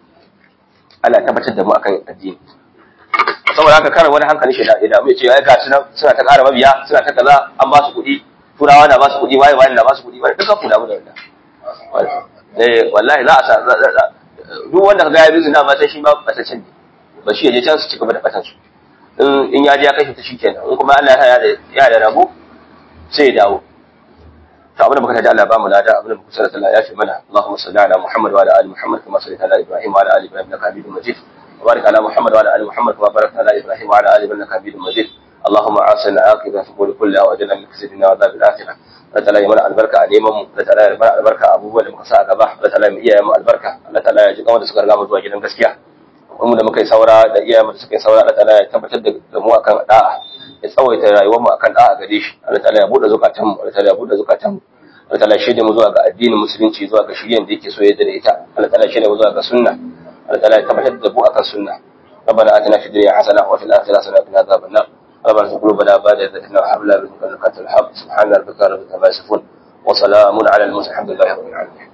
Allah tabbatar da mu akan addini saboda haka kare wani hankali shi da idan mu ce ai ga suna suna ta ƙara mabiya suna ta kaza an ba su kuɗi turawa na ba su kuɗi waye waye na ba su kuɗi ba duka ku da mu da wannan eh wallahi za a sa duk wanda ka ga ya bizu na ma sai shi ma batacin ne ba shi ya je can su ci gaba da batan su in in ya je ya kashe ta shikenan in kuma Allah ya da ya da rabo sai ya dawo to abin da muka tada Allah ba mu lada abin da muka sanar Allah ya fi mana Allahumma salli ala Muhammad wa ala ali Muhammad kama sallaita ala Ibrahim wa ala ali Ibrahim innaka Hamidum Majid wa barik ala Muhammad wa ala ali Muhammad kama barakta ala Ibrahim wa ala ali Ibrahim innaka Hamidum Majid اللهم عاصنا عاقبة في الأمور كلها وأجلنا من خزي الدنيا وعذاب الآخرة Allah ta'ala ya mana albarka a neman mu Allah ta'ala ya mana albarka a abubuwan da muka sa a gaba Allah ta'ala ya iyaye mu albarka Allah ta'ala ya ji kawai da suka riga mu zuwa gidan gaskiya mu da muka yi saura da iyaye mu da suka yi saura Allah ta'ala ya tabbatar da mu akan da'a ya tsawaita rayuwar mu akan da'a gare shi Allah ta'ala ya bude zukatan mu Allah ta'ala ya bude zukatan mu Allah ta'ala ya shirye mu zuwa ga addinin musulunci zuwa ga shiryen da yake so ya da ita Allah ta'ala ya shirye mu zuwa ga sunna Allah ta'ala ya tabbatar da mu akan sunna ربنا آتنا في الدنيا حسنة وفي الآخرة حسنة وقنا عذاب النار ربنا ارزق قلوبنا بعد إذ هديتنا وهب لنا من لدنك رحمة الحق سبحان ربك رب العزة عما يصفون وسلام على المرسلين الحمد لله رب العالمين